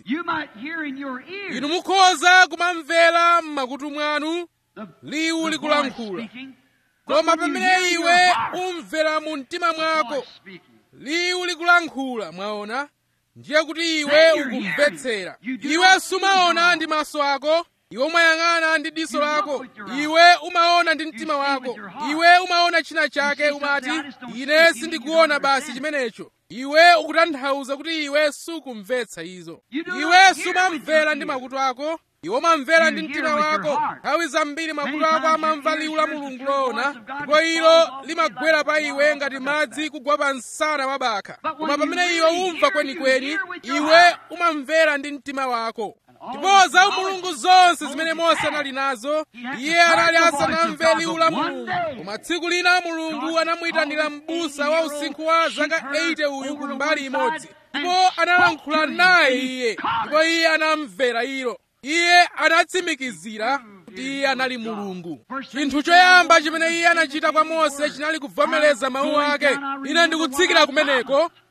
inu mukhoza kumamvera m'makutu mwanu liwu likulankhula koma pamene iwe umvera mu mtima mwako liwu likulankhula mwaona ndiye kuti iwe ukumvetsera iwe sumaona ndi maso ako iwe umayang'ana ndi diso lako iwe umaona ndi mtima wako iwe umaona china chake umati ine sindikuona basi chimenecho iwe ukutanthauza kuti iwe sukumvetsa izo iwe sumamvera ndi makutu ako iwe umamvera ndi mtima wako nthawi zambiri makutu ako amamva liwu la mulungu loona ndipo ilo limagwera pa iwe ngati madzi kugwa pa msana wa bakha koma pamene iwe umva kwenikweni iwe umamvera ndi mtima wako ndipo za mulungu zonse zimene mose anali nazo iye anali asanamve liwu la mulungu koma tsiku lina mulungu anamuyitanira m'busa wa usinkhu wa zaka 80 uyu ku mbali imodzi ndipo analankhula naye iye ndipo iye anamvera ilo iye anatsimikizira kuti iye anali mulungu chinthu choyamba chimene iye anachita kwa mose chinali kuvomereza mawu ake ine ndikutsikira kumeneko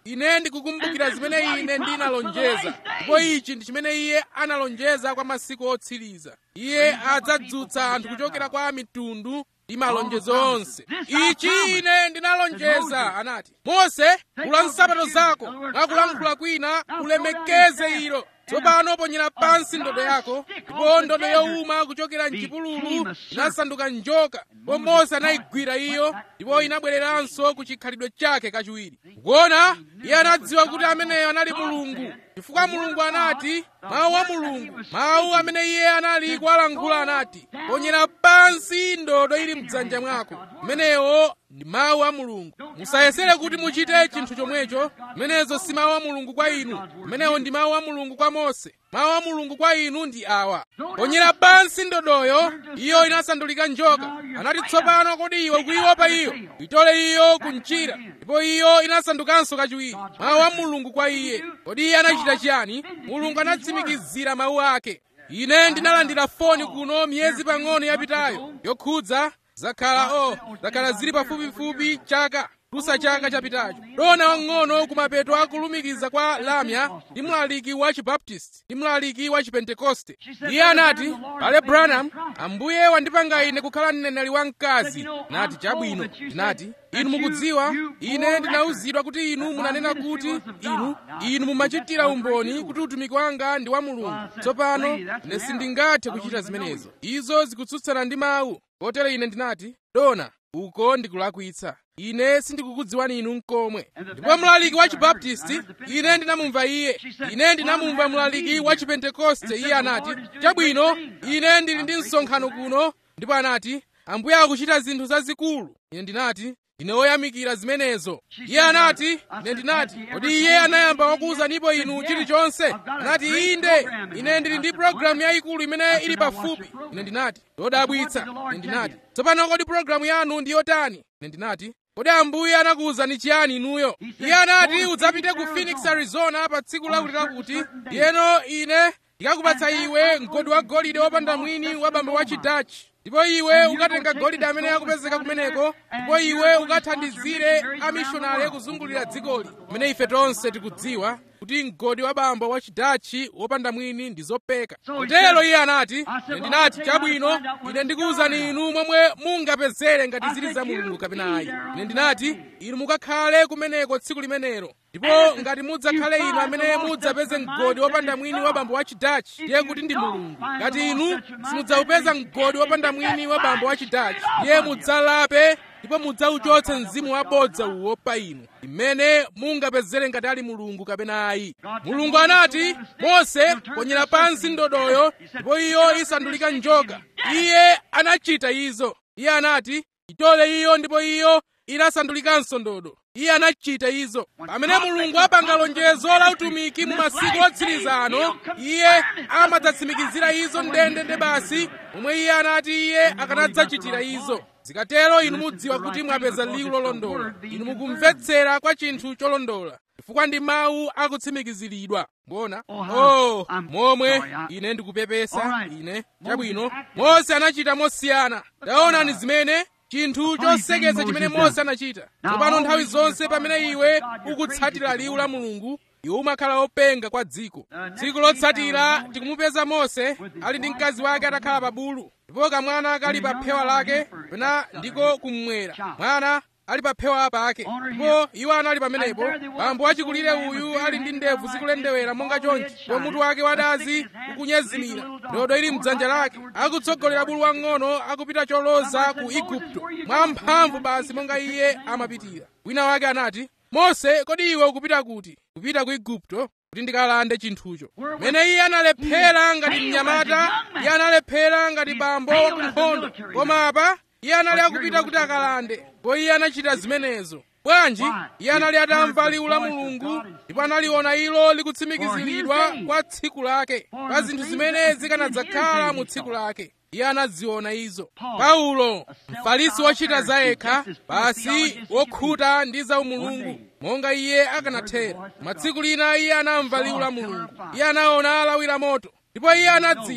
ine ndikukumbukira zimene ine ndinalonjeza ndipo ichi ndi chimene iye analonjeza kwa masiku otsiriza iye adzadzutsa anthu kuchokera kwa mitundu ndi malonjezo onse ichi ine ndinalonjeza anati mose kula nsapato zako mwakulankhula kwina ulemekeze ilo tsopano ponyera pansi ndodo yako ndipo ndodo yowuma kuchokera mchipululu inasanduka njoka ndipo mose anayigwira iyo ndipo inabwereranso ku chikhalidwe chake kachiwiri kuona iye anadziwa kuti ameneyo anali mulungu chifukwa mulungu anati mawu a mulungu mawu amene iye anali kuwalankhula anati ponyera pansi ndodo ili mdzanja mwako imeneyo ndi mawu a mulungu musayesere kuti muchite chinthu chomwecho imenezo si mawu a mulungu kwa inu imenewo ndi mawu a mulungu kwa mose mawu a mulungu kwa inu ndi awa ponyera pansi ndodoyo iyo inasandulika njoka anati tsopano kodi iwe kuiopa iyo itole iyo kumchira ndipo iyo inasandukanso kachiwiri mawu a mulungu kwa iye kodi iye anachita chiyani mulungu anatsimikizira mawu ake ine ndinalandira foni kuno miyezi pang'ono yapitayo yokhudza zakhala o zakhala zili pafupifupi chaka kusa chaka chapitacho dona wang'ono kumapeto akulumikiza kwa lamya ndi mlaliki wa chibaptisti ndi mlaliki wa chipentekoste iye anati pale branham ambuye wandipanga ine kukhala mneneri wamkazi nati chabwino ndinati inu mukudziwa ine ndinawuzidwa kuti inu munanena kuti inu inu mumachitira umboni kuti utumiki wanga ndi wa mulungu tsopano ine sindingathe kuchita zimenezo izo zikutsutsana ndi mawu kotero ine ndinati dona uko ndikulakwitsa ine sindikukudziwani inu nkomwe ndipo mlaliki wa chibaptisti ine ndinamumva iye ine ndinamumva mlaliki wa chipentekoste iye anati chabwino ine ndili ndi msonkhano kuno ndipo anati ambuye akuchita zinthu zazikulu ine ndinati ine woyamikira zimenezo iye anati ine ndinati kodi iye anayamba wakuwuzanipo inu chilichonse anati inde ine ndili ndi programu yayikulu imene ili pafupi ine ndinati yodabwitsa ine ndinati tsopano kodi programu yanu ndi yotani ine ndinati kodi ambuye anakuwuzani chiyani inuyo iye anati udzapite ku phoenix arizona pa tsiku lakuti lakuti ndiyeno ine ndikakupatsa iwe mgodi wa golide wopanda mwini wa bambo wa chidachi ndipo iwe ukatenga golide amene akupezeka kumeneko ndipo iwe ukathandizire amishonari kuzungulira dzikoli kumene ife tonse tikudziwa kuti mgodi wa bambo wa chidachi wopanda mwini ndi zopeka kotero iye anati ine ndinati chabwino ine ndikuwuzani inu momwe mungapezere ngati zili za mulungu kapena ayi ine ndinati inu mukakhale kumeneko tsiku limenelo ndipo ngati mudzakhale inu amene mudzapeze mgodi wopanda mwini wa bambo wa chidachi ndiye kuti ndi mulungu ngati inu simudzawupeza mgodi wopanda mwini wa bambo wa chidachi ndiye mudzalape ndipo mudzauchotse mzimu wabodza uwo pa inu imene mungapezere ngati ali mulungu kapena ayi mulungu anati mose ponyera pansi ndodoyo ndipo iyo isandulika njoka iye anachita izo iye anati itole iyo ndipo iyo inasandulikanso ndodo iye anachita izo pamene mulungu apanga lonjezo la utumiki mu masiku otsiriza ano iye amadzatsimikizira izo ndendende basi momwe iye anati iye akanadzachitira izo zikatero inu mudziwa kuti mwapeza liwu lolondola inu mukumvetsera kwa chinthu cholondola chifukwa ndi mawu akutsimikiziridwa mbona oh momwe ine ndikupepesa ine chabwino mose anachita mosiyana taonani zimene chinthu choseketsa chimene mose anachita tsopano nthawi zonse pamene iwe ukutsatira liwu la mulungu iwe umakhala wopenga kwa dziko tsiku lotsatira tikumupeza mose ali ndi mkazi wake atakhala pa bulu ndipo kamwana kali pa phewa lake pena ndiko kummwera mwana ali pa phewa pake ndipo iwo anali pamenepo bambo wachikulire uyu ali ndi ndebvu zikulendewera monga chonchi ndipo mutu wake wadazi ukunyezimira ndodo ili mdzanja lake akutsogolera bulu wang'ono akupita choloza ku igupto mwamphamvu basi monga iye amapitira wina wake anati mose kodi iwe ukupita kuti kupita ku igupto kuti ndikalande chinthucho mene iye analephera ngati mnyamata iye analephera ngati bambo wakunkhondo koma apa iye anali akupita kuti akalande ndipo iye anachita zimenezo bwanji iye anali atamva liwu la mulungu ndipo analiona ilo likutsimikiziridwa kwa tsiku lake kwa zinthu zimene zikanadzakhala mu tsiku lake iye anaziona izo paulo mfarisi wochita zayekha basi wokhuta ndi za umulungu monga iye akanathera matsiku lina iye anamva liwu la mulungu iye anaona lawi la moto ndipo iye anadziwa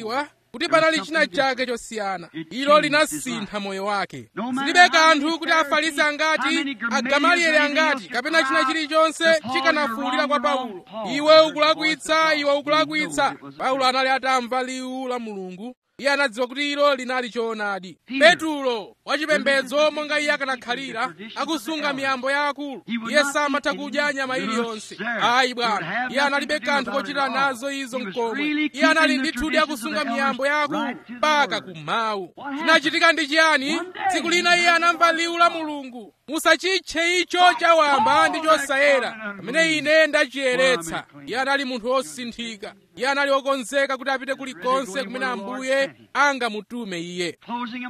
kuti panali china chake chosiyana ilo linasintha moyo wake zilibe kanthu kuti afarisi angati agamalieli angati kapena china chilichonse chikanafuwulira kwa paulo iwe ukulakwitsa iwe ukulakwitsa paulo anali atamva liwu la mulungu iye anadziwa kuti ilo linali choonadi petulo wachipembedzo monga iye akanakhalira akusunga miyambo ya akulu iye samatha kudya nyama iliyonse ayi bwana iye analibe kanthu kochita nazo izo mkomwe iye anali ndithudi akusunga miyambo ya akulu mpaka kummawu chinachitika ndi chiyani tsiku lina iye anamva liwu la mulungu musachitche icho chawamba ndi chosayera pamene ine ndachiyeretsa iye anali munthu wosinthika iye anali wokonzeka kuti apite kulikonse kumene ambuye angamutume iye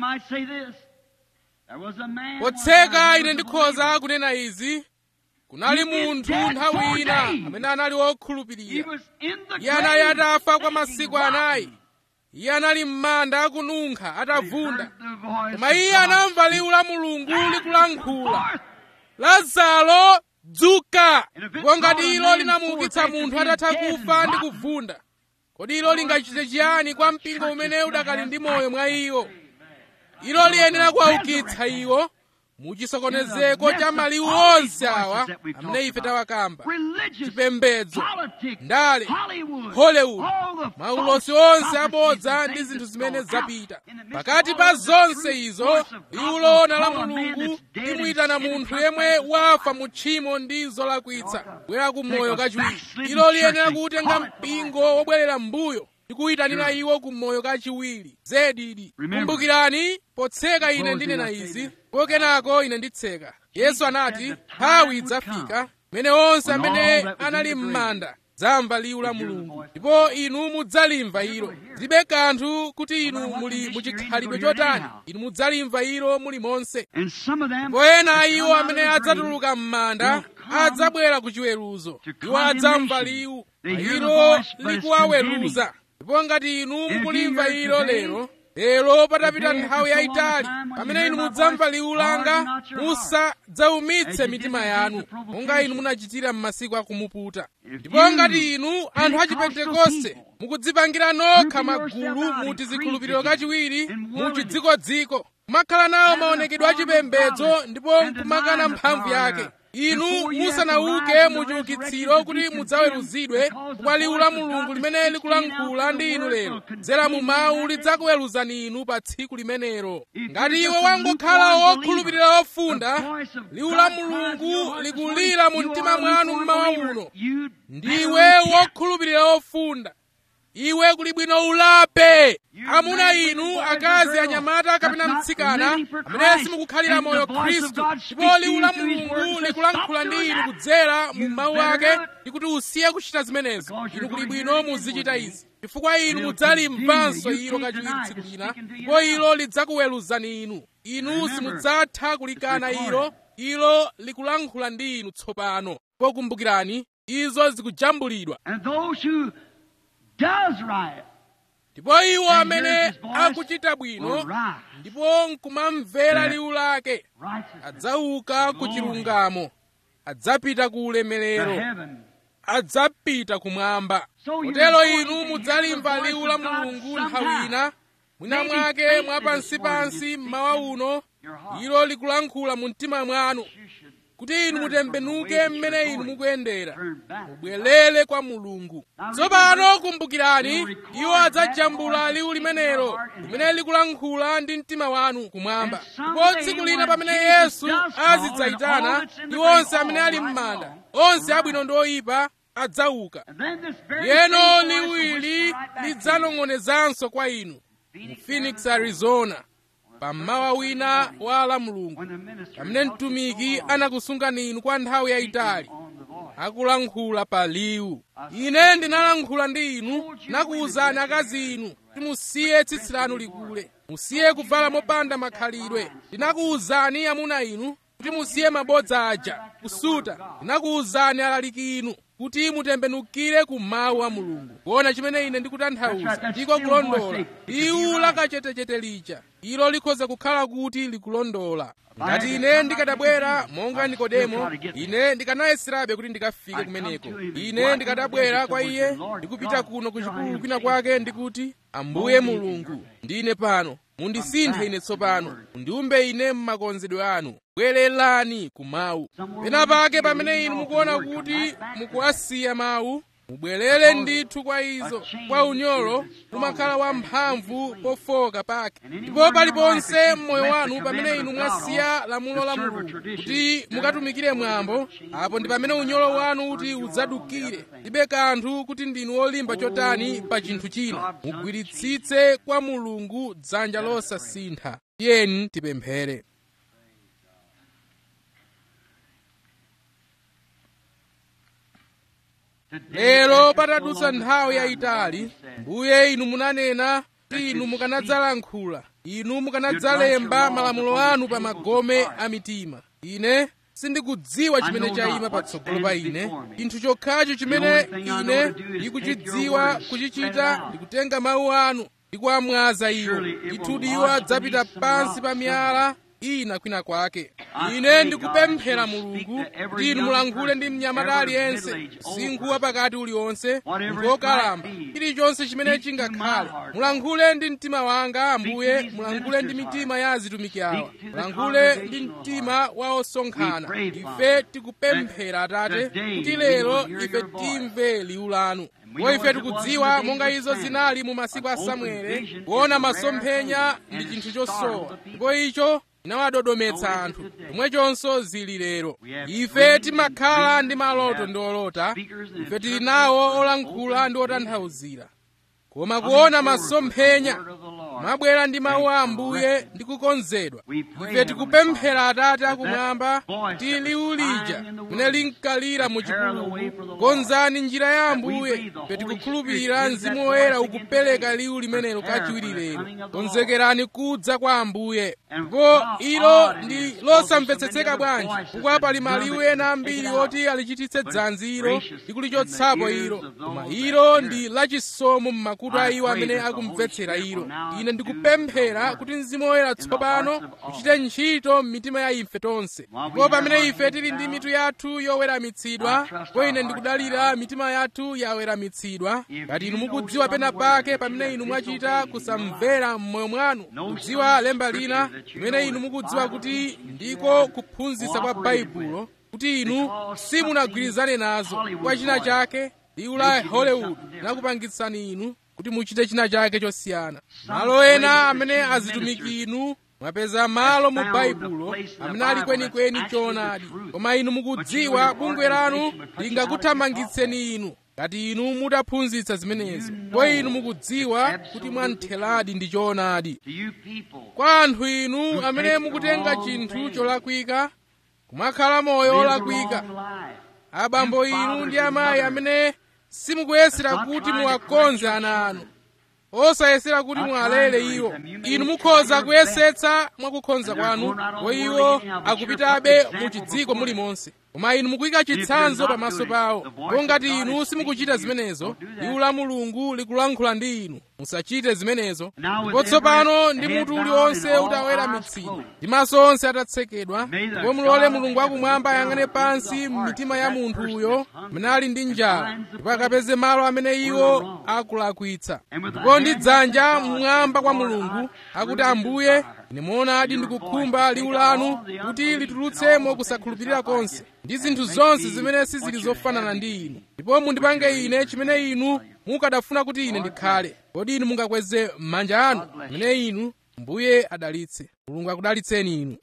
potseka ine ndikhoza kunena izi kunali munthu nthawi ina amene anali wokhulupirira iye anali atafa kwa masiku anayi iye anali m'manda akununkha atavunda koma iye anamva liwu la mulungu likulankhula lazaro dzuka ndipo ngati ilo linamuukitsa munthu atatha kufa ndi kuvunda kodi ilo lingachite chiyani kwa mpingo umene udakali ndi moyo mwa iwo ilo liyenera kuwaukitsa iwo muchisokonezeko cha maliwu onse awa amene ife tawakamba chipembedzo ndale hollywood maulosi onse abodza ndi zinthu zimene zapita pakati pa zonse izo liwu loona la mulungu limuyitana munthu yemwe wafa mu tchimo ndi zolakwitsa bwera ku moyo kachiwiri ilo liyenera kutenga mpingo wobwerera m'mbuyo ndikuyitanira iwo ku moyo kachiwiri zedidi kumbukirani potseka ine ndinena izi kenako ine nditseka yesu anati nthawi idzafika pamene onse amene anali m'manda zamva liwu la mulungu ndipo inu mudzalimva ilo zilibe kanthu kuti inu muli muchikhalidwe chotani inu mudzalimva ilo muli monse ndipo ena iwo amene adzatuluka m'manda adzabwera ku chiweruzo iwo adzamva liwu ilo likuwaweruza ndipo ngati inu mukulimva ilo lero lero patapita nthawi yayitali pamene inu mudzamva liwu langa musadzaumitse mitima yanu monga inu munachitira m'masiku akumuputa ndipo ngati inu anthu achipentekoste mukudzipangira nokha magulu muti zikhulupiriro kachiwiri muchidzikodziko kumakhala nawo maonekedwe achipembedzo ndipo nkumakana mphamvu yake inu musanauke muchiukitsiro kuti mudzaweruzidwe kwa liwu la mulungu limene likulankhula ndi inu lero dzera mu mawu lidzakuweruzani inu pa tsiku limenelo ngati iwe wangokhala wokhulupirira wofunda liwu la mulungu likulira mu mtima mwanu mmawa uno ndiwe wokhulupirira wofunda iwe kuli bwino ulape amuna inu akazi anyamata kapena mtsikana amene simukukhalira moyo khristu ndipo liwu la mulungu likulankhula ndi inu kudzera mu mawu ake ndikuti usiye kuchita zimenezo inu kuli bwino muzichita izi chifukwa inu mudzalimvanso ilo kachiwiri tsiku lina ndipo ilo lidzakuweruzani inu inu simudzatha kulikana ilo ilo likulankhula ndi inu tsopano ndipo kumbukirani izo zikujambulidwa does right. ndipo iwo amene akuchita bwino ndipo nkumamvera liwu lake adzauka ku chilungamo adzapita ku ulemerero adzapita kumwamba kotero inu mudzalimva liwu la mulungu nthawi ina mwina mwake mwapansipansi mmawa uno ilo likulankhula mu mtima mwanu kuti inu mutembenuke mmene inu mukuyendera mubwerere kwa mulungu tsopano kumbukirani iwo adzajambula liwu limenelo limene likulankhula ndi mtima wanu kumwamba ndipo tsiku lina pamene yesu azidzayitana ndi onse amene ali m'manda onse abwino ndi oyipa adzauka yeno liwu ili lidzanong'onezanso kwa inu mu phoenix arizona pammawa wina wa la mulungu pamene mtumiki anakusungani inu kwa nthawi yayitali akulankhula pa liwu ine ndinalankhula ndi inu nakuwuzani akazi inu kuti musiye tsitsi lanu likule musiye kuvala mopanda makhalidwe ndinakuwuzani amuna inu kuti musiye mabodza aja kusuta ndinakuwuzani alaliki inu kuti mutembenukire ku mawu a mulungu kuona chimene ine ndikutanthauza ndiko kulondola liwu lakachetechete lija ilo likhoza kukhala kuti likulondola ngati ine ndikadabwera monga nikodemo ine ndikanayeserabe kuti ndikafike kumeneko ine ndikadabwera kwa iye ndikupita kuno ku chipululu kwina kwake ndikuti ambuye mulungu ndine pano mundisinthe ine tsopano mundiumbe ine m'makonzedwe anu bwererani ku mawu pena pake pamene inu mukuona kuti mukuwasiya mawu mubwerere ndithu kwa izo kwa unyolo umakhala wamphamvu pofoka pake ndipo paliponse m'moyo wanu pamene inu mwasiya lamulo la mulungu kuti mukatumikire mwambo apo ndi pamene unyolo wanu kuti udzadukire libe kanthu kuti ndinu olimba chotani pa chinthu china mugwiritsitse kwa mulungu dzanja losasintha tiyeni tipemphere lero patadutsa nthawi yayitali mbuye inu munanena kuti inu mukanadzalankhula inu mukanadzalemba malamulo anu pa magome a mitima ine sindikudziwa chimene chayima patsogolo pa ine chinthu chokhacho chimene ine ndikuchidziwa kuchichita ndikutenga mawu anu ndikuamwaza iwo ndithudi iwo adzapita pansi pa miyala ina kwina kwake ine ndikupemphera mulungu kuti inu mulankhule ndi mnyamata aliyense msinkhu wa pakati uliwonse munthu wokalamba chilichonse chimene chingakhale mulankhule ndi mtima wanga ambuye mulankhule ndi mitima ya azitumiki awa mulankhule ndi mtima wa osonkhana ife tikupemphera atate kuti lero ife timve liwu lanu ndipo ife tikudziwa monga izo zinali mu masiku a samuele kuona masomphenya ndi chinthu chosowa ndipo icho inawadodometsa anthu chomwechonso zili lero ife timakhala ndi maloto ndi olota ife tili nawo olankhula ndi otanthauzira koma kuona masomphenya mabwera ndi mawu a ambuye ndi kukonzedwa ife tikupemphera atate akumwamba kuti liwu lija mene linkalira mu chipululu konzani njira ya ambuye ife tikukhulupirira mzimu woyera ukupereka liwu limenelo kachiwiri lero konzekerani kudza kwa ambuye ndipo ilo ndi losamvetsetseka bwanji chifukwa pali maliwu ena ambiri oti alichititse dzanzi ilo ndi kulichotsapo ilo koma ilo ndi lachisomo m'makutu a iwo amene akumvetsera ilo ine ndikupemphera kuti mzimu woyera tsopano uchite ntchito m'mitima ya ife tonse ndipo pamene ife tili ndi mitu yathu yoweramitsidwa ndipo ine ndikudalira mitima yathu yaweramitsidwa ngati inu mukudziwa pena pake pamene inu mwachita kusamvera m'moyo mwanu kudziwa lemba lina limene inu mukudziwa kuti ndiko kuphunzitsa kwa baibulo kuti inu simunagwirizane nazo kwa china chake liwu la hollywood linakupangitsani inu kuti muchite china chake chosiyana malo ena amene azitumiki inu mwapeza malo mu baibulo amene ali kwenikweni choonadi koma inu mukudziwa bungwe lanu lingakuthamangitseni inu ngati inu mutaphunzitsa zimenezo ndipo inu mukudziwa kuti mwantheradi ndi choonadi kwa anthu inu amene mukutenga chinthu cholakwika kumakhala moyo olakwika abambo inu ndi amayi amene simukuyesera kuti muwakonze ana anu osayesera kuti muwalere iwo inu mukhoza kuyesetsa mwakukhonza kwanu po iwo akupitabe mu chidziko mulimonse koma inu mukuyika chitsanzo pamaso pawo ndipo ngati inu simukuchita zimenezo liwu la mulungu likulankhula ndi inu musachite zimenezo ndipo tsopano ndi mutu uliwonse utaweramitsidwa ndi maso onse atatsekedwa ndipo mulole mulungu akumwamba ayang'ane pansi m'mitima ya munthu uyo amene ali ndi njala ndipo akapeze malo amene iwo akulakwitsa ndipo ndi dzanja mmwamba kwa mulungu akuti ambuye ine muonadi ndikukhumba liwu lanu kuti litulutsemo kusakhulupirira konse ndi zinthu zonse zimene sizili zofanana ndi inu ndipo mundipange ine chimene inu mukadafuna kuti ine ndikhale kodi inu mungakweze m'manja anu amene inu mbuye adalitse mulungu akudalitseni inu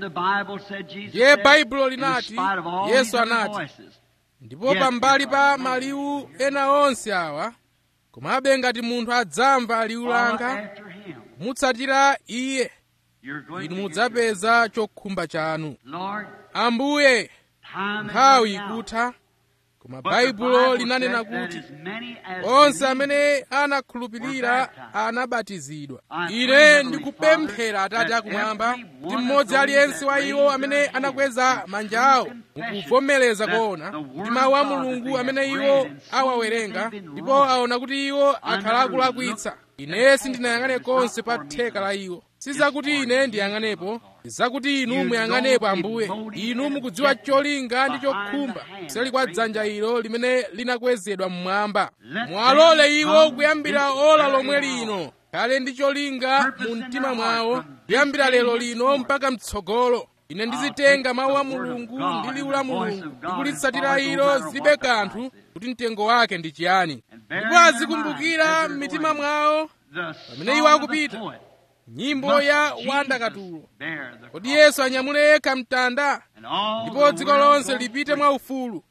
ndiye baibulo linati yesu anati ndipo pambali pa maliwu ena onse awa komabe ngati munthu adzamva liwu langa kumutsatira iye inu mudzapeza chokhumba chanu ambuye nthawi ikutha koma baibulo linanena kuti onse amene anakhulupirira anabatizidwa ine ndikupemphera atate akumwamba kuti mmodzi aliyense wa iwo amene anakweza manja awo mukuvomereza kuona kuti mawu a mulungu amene iwo awawerenga ndipo aona kuti iwo akhala akulakwitsa ine sindinayang'ane konse pa theka la iwo sizakuti ine ndiyang'anepo zakuti inu muyang'anepo ambuye inu mukudziwa cholinga ndi chokhumba kuseli kwa dzanja ilo limene linakwezedwa mmwamba mwalole iwo kuyambira ola lomwe lino kale ndi cholinga mu mtima mwawo kuyambira lero lino mpaka mtsogolo ine ndizitenga mawu a mulungu ndi liwu la mulungu ndikulitsatira ilo zilibe kanthu kuti mtengo wake ndi chiyani ndipo azikumbukira m'mitima mwawo pamene iwo akupita nyimbo ya wandakatulo kodi yesu anyamule yekha mtanda ndipo dziko lonse lipite mwaufulu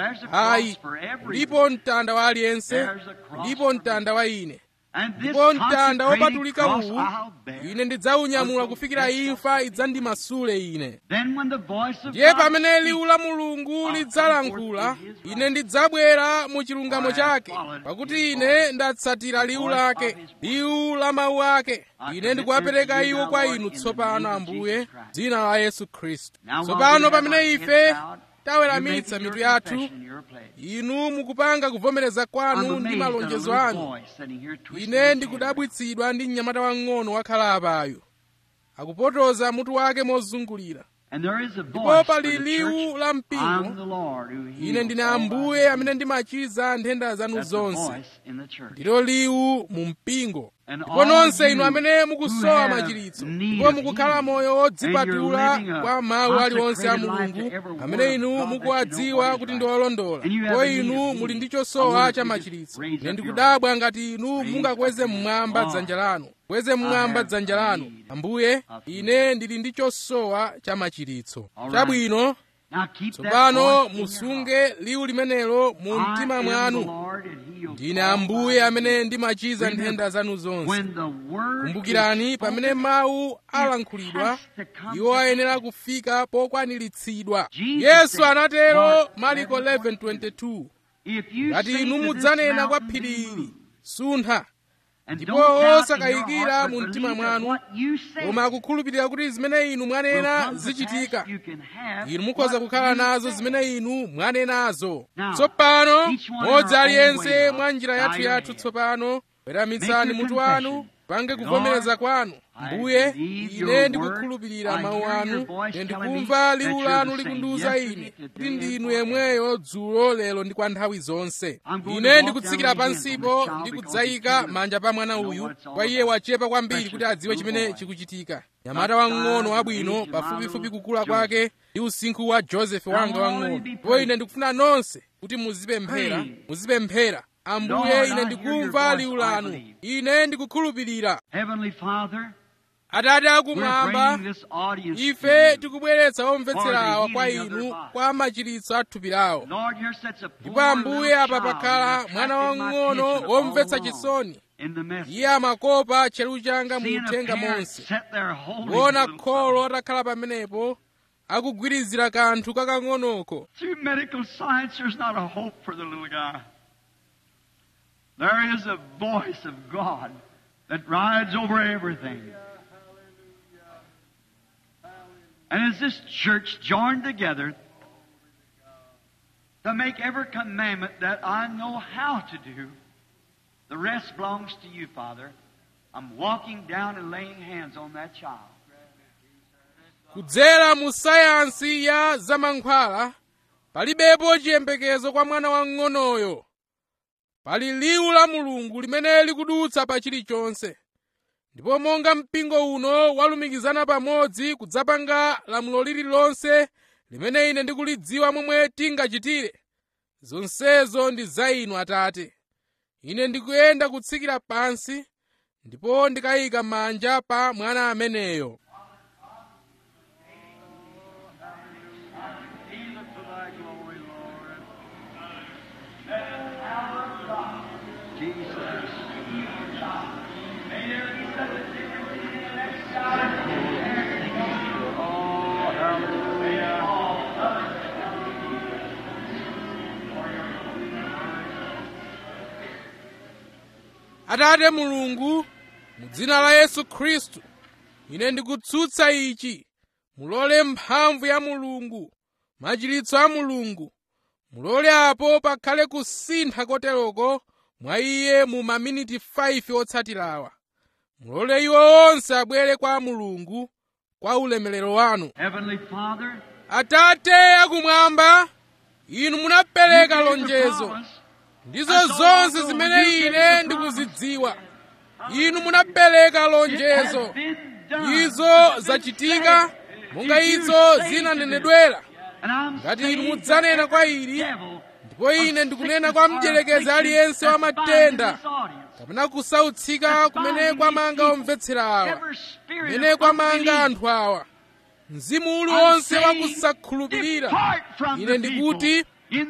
ayi ulipo mtanda wa aliyense ulipo mtanda wa ine ndipo mtanda wopatulika uwu ine ndidzaunyamula kufikira imfa idzandimasule ine ndiye pamene liwu la mulungu lidzalankhula ine ndidzabwera mu chilungamo chake pakuti ine ndatsatira liwu lake liwu la mawu ake ine ndikuwapereka iwo kwa inu tsopano ambuye dzina la yesu khristu tsopano pamene ife taweramitsa mitu yathu inu mukupanga kuvomereza kwanu ndi malonjezo anu ine ndikudabwitsidwa ndi mnyamata wang'ono wakhala apayo akupotoza mutu wake mozungulira ndipo pali liwu la mpingo ine ndine ambuye amene ndimachiza nthenda zanu zonse ndilo liwu mu mpingo ndipo nonse inu amene mukusowa machiritso ndipo mukukhala moyo wodzipatula kwa mawu aliwonse a mulungu amene inu mukuwadziwa kuti ndi olondola ndipo inu muli ndi chosowa cha machiritso ine ndikudabwa ngati inu mungakweze mmwamba dzanja lanu kweze mmwamba dzanja lanu ambuye ine ndili ndi chosowa cha machiritso chabwino tsopano musunge liwu limenelo mu mtima mwanu ndine ambuye amene ndimachiza nthenda zanu zonse kumbukirani pamene mawu alankhulidwa iwo ayenera kufika pokwaniritsidwa yesu anatero mariko 11:22 ngati inu mudzanena kwa phiri ili suntha ndipo osakayikira mu mtima mwanu koma akukhulupirira kuti zimene inu mwanena zichitika inu mukhoza kukhala nazo zimene inu mwanenazo tsopano modzi aliyense mwa njira yathu yathu tsopano weramitsani mutu wanu pange kuvomereza kwanu mbuye ine ndikukhulupirira mawu anu ine ndikumva liwu lanu likundiwuza ine kuti ndinu yemweyo dzulo lero ndi kwa nthawi zonse ine ndikutsikira pansipo ndikudzayika manja pa mwana uyu kwa iye wachepa kwambiri kuti adziwe chimene chikuchitika nyamata wang'ono wabwino pafupifupi kukula kwake ndi usinkhu wa josefe wanga wang'ono ndipo ine ndikufuna nonse kuti muzipemphera muzipemphera ambuye ine ndikumva liwu lanu ine ndikukhulupirira atate akumwamba ife tikubweretsa omvetserawa kwa inu kwa machiritso a thupi lawo ndipo ambuye apa pakhala mwana wang'ono womvetsa chisoni iye amakopa tcheru changa mu uthenga monse kuona kholo atakhala pamenepo akugwirizira kanthu kakang'onoko There is a voice of God that rides over everything. And as this church joined together to make every commandment that I know how to do, the rest belongs to you, Father. I'm walking down and laying hands on that child. kudzera mu sayansi ya zamankhwala palibepo chiyembekezo kwa mwana wang'onoyo pali liwu la mulungu limene likudutsa pa chilichonse ndipo monga mpingo uno walumikizana pamodzi kudzapanga lamulo lililonse limene ine ndikulidziwa momwe tingachitire zonsezo ndi za inu atate ine ndikuyenda kutsikira pansi ndipo ndikayika manja pa mwana ameneyo atate mulungu mu dzina la yesu khristu ine ndikutsutsa ichi mulole mphamvu ya mulungu machiritso a mulungu mulole apo pakhale kusintha koteroko mwa iye mu maminiti 5 otsatirawa mulole iwo onse abwere kwa mulungu kwa ulemerero wanu Heavenly Father, atate akumwamba inu munapereka lonjezo ndizo zonse zimene ine ndikuzidziwa inu munapereka lonjezo izo zachitika monga izo zinanenedwera ngati inu mudzanena kwa ili ndipo ine ndikunena kwa mdyerekezi aliyense wa matenda kapena kusautsika kumene kwamanga omvetsera awa kumene kwamanga anthu awa mzimu uliwonse wakusakhulupirira ine ndikuti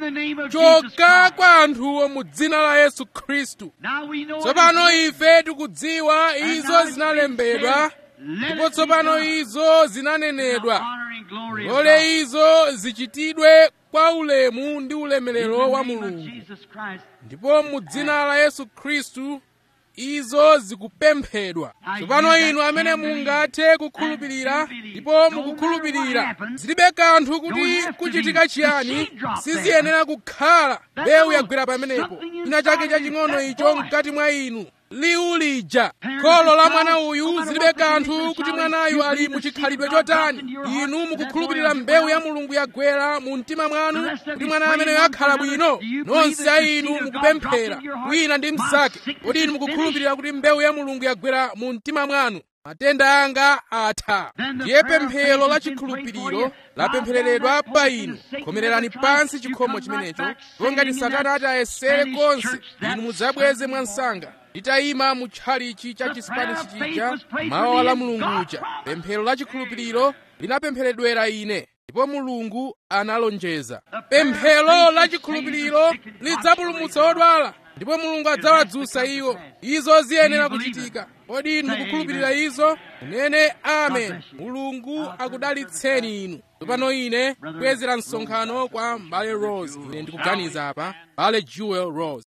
choka kwa anthuwo mu dzina la yesu khristu tsopano ife tikudziwa izo zinalembedwa ndipo tsopano izo zinanenedwa lole izo zichitidwe kwa ulemu ndi ulemerero wa mulungu ndipo mu dzina la yesu khristu izo zikupemphedwa tsopano inu amene mungathe kukhulupirira ndipo mukukhulupirira zilibe kanthu kuti kuchitika chiyani siziyenera kukhala mbewu yagwera pamenepo china chake chaching'ono icho mkati mwa inu liwu lija kholo la mwana uyu zilibe kanthu kuti mwanayu ali muchikhalidwe chotani inu mukukhulupirira mbewu ya mulungu yagwera mu mtima mwanu kuti mwana ameneyo akhala bwino nonse a inu mukupemphera wina ndi mnzake kodi inu mukukhulupirira kuti mbewu ya mulungu yagwera mu mtima mwanu matenda anga atha ndiye pemphero la chikhulupiriro lapemphereredwa pa inu khomererani pansi chikhomo chimenecho ndipo ngati satana ati ayesere konse inu mudzabweze mwansanga litayima mu tchalichi cha chisipanishi chija mawu a la mulungu uja pemphero la chikhulupiriro linapempheredwera ine ndipo mulungu analonjeza pemphero la chikhulupiriro lidzapulumutsa odwala ndipo mulungu adzawadzutsa iwo izo ziyenera kuchitika kodi inu mukukhulupirira izo munene amen mulungu akudalitseni inu tsopano ine kubwezera msonkhano kwa mbale rose ine ndikuganiza apa mbale jewel rose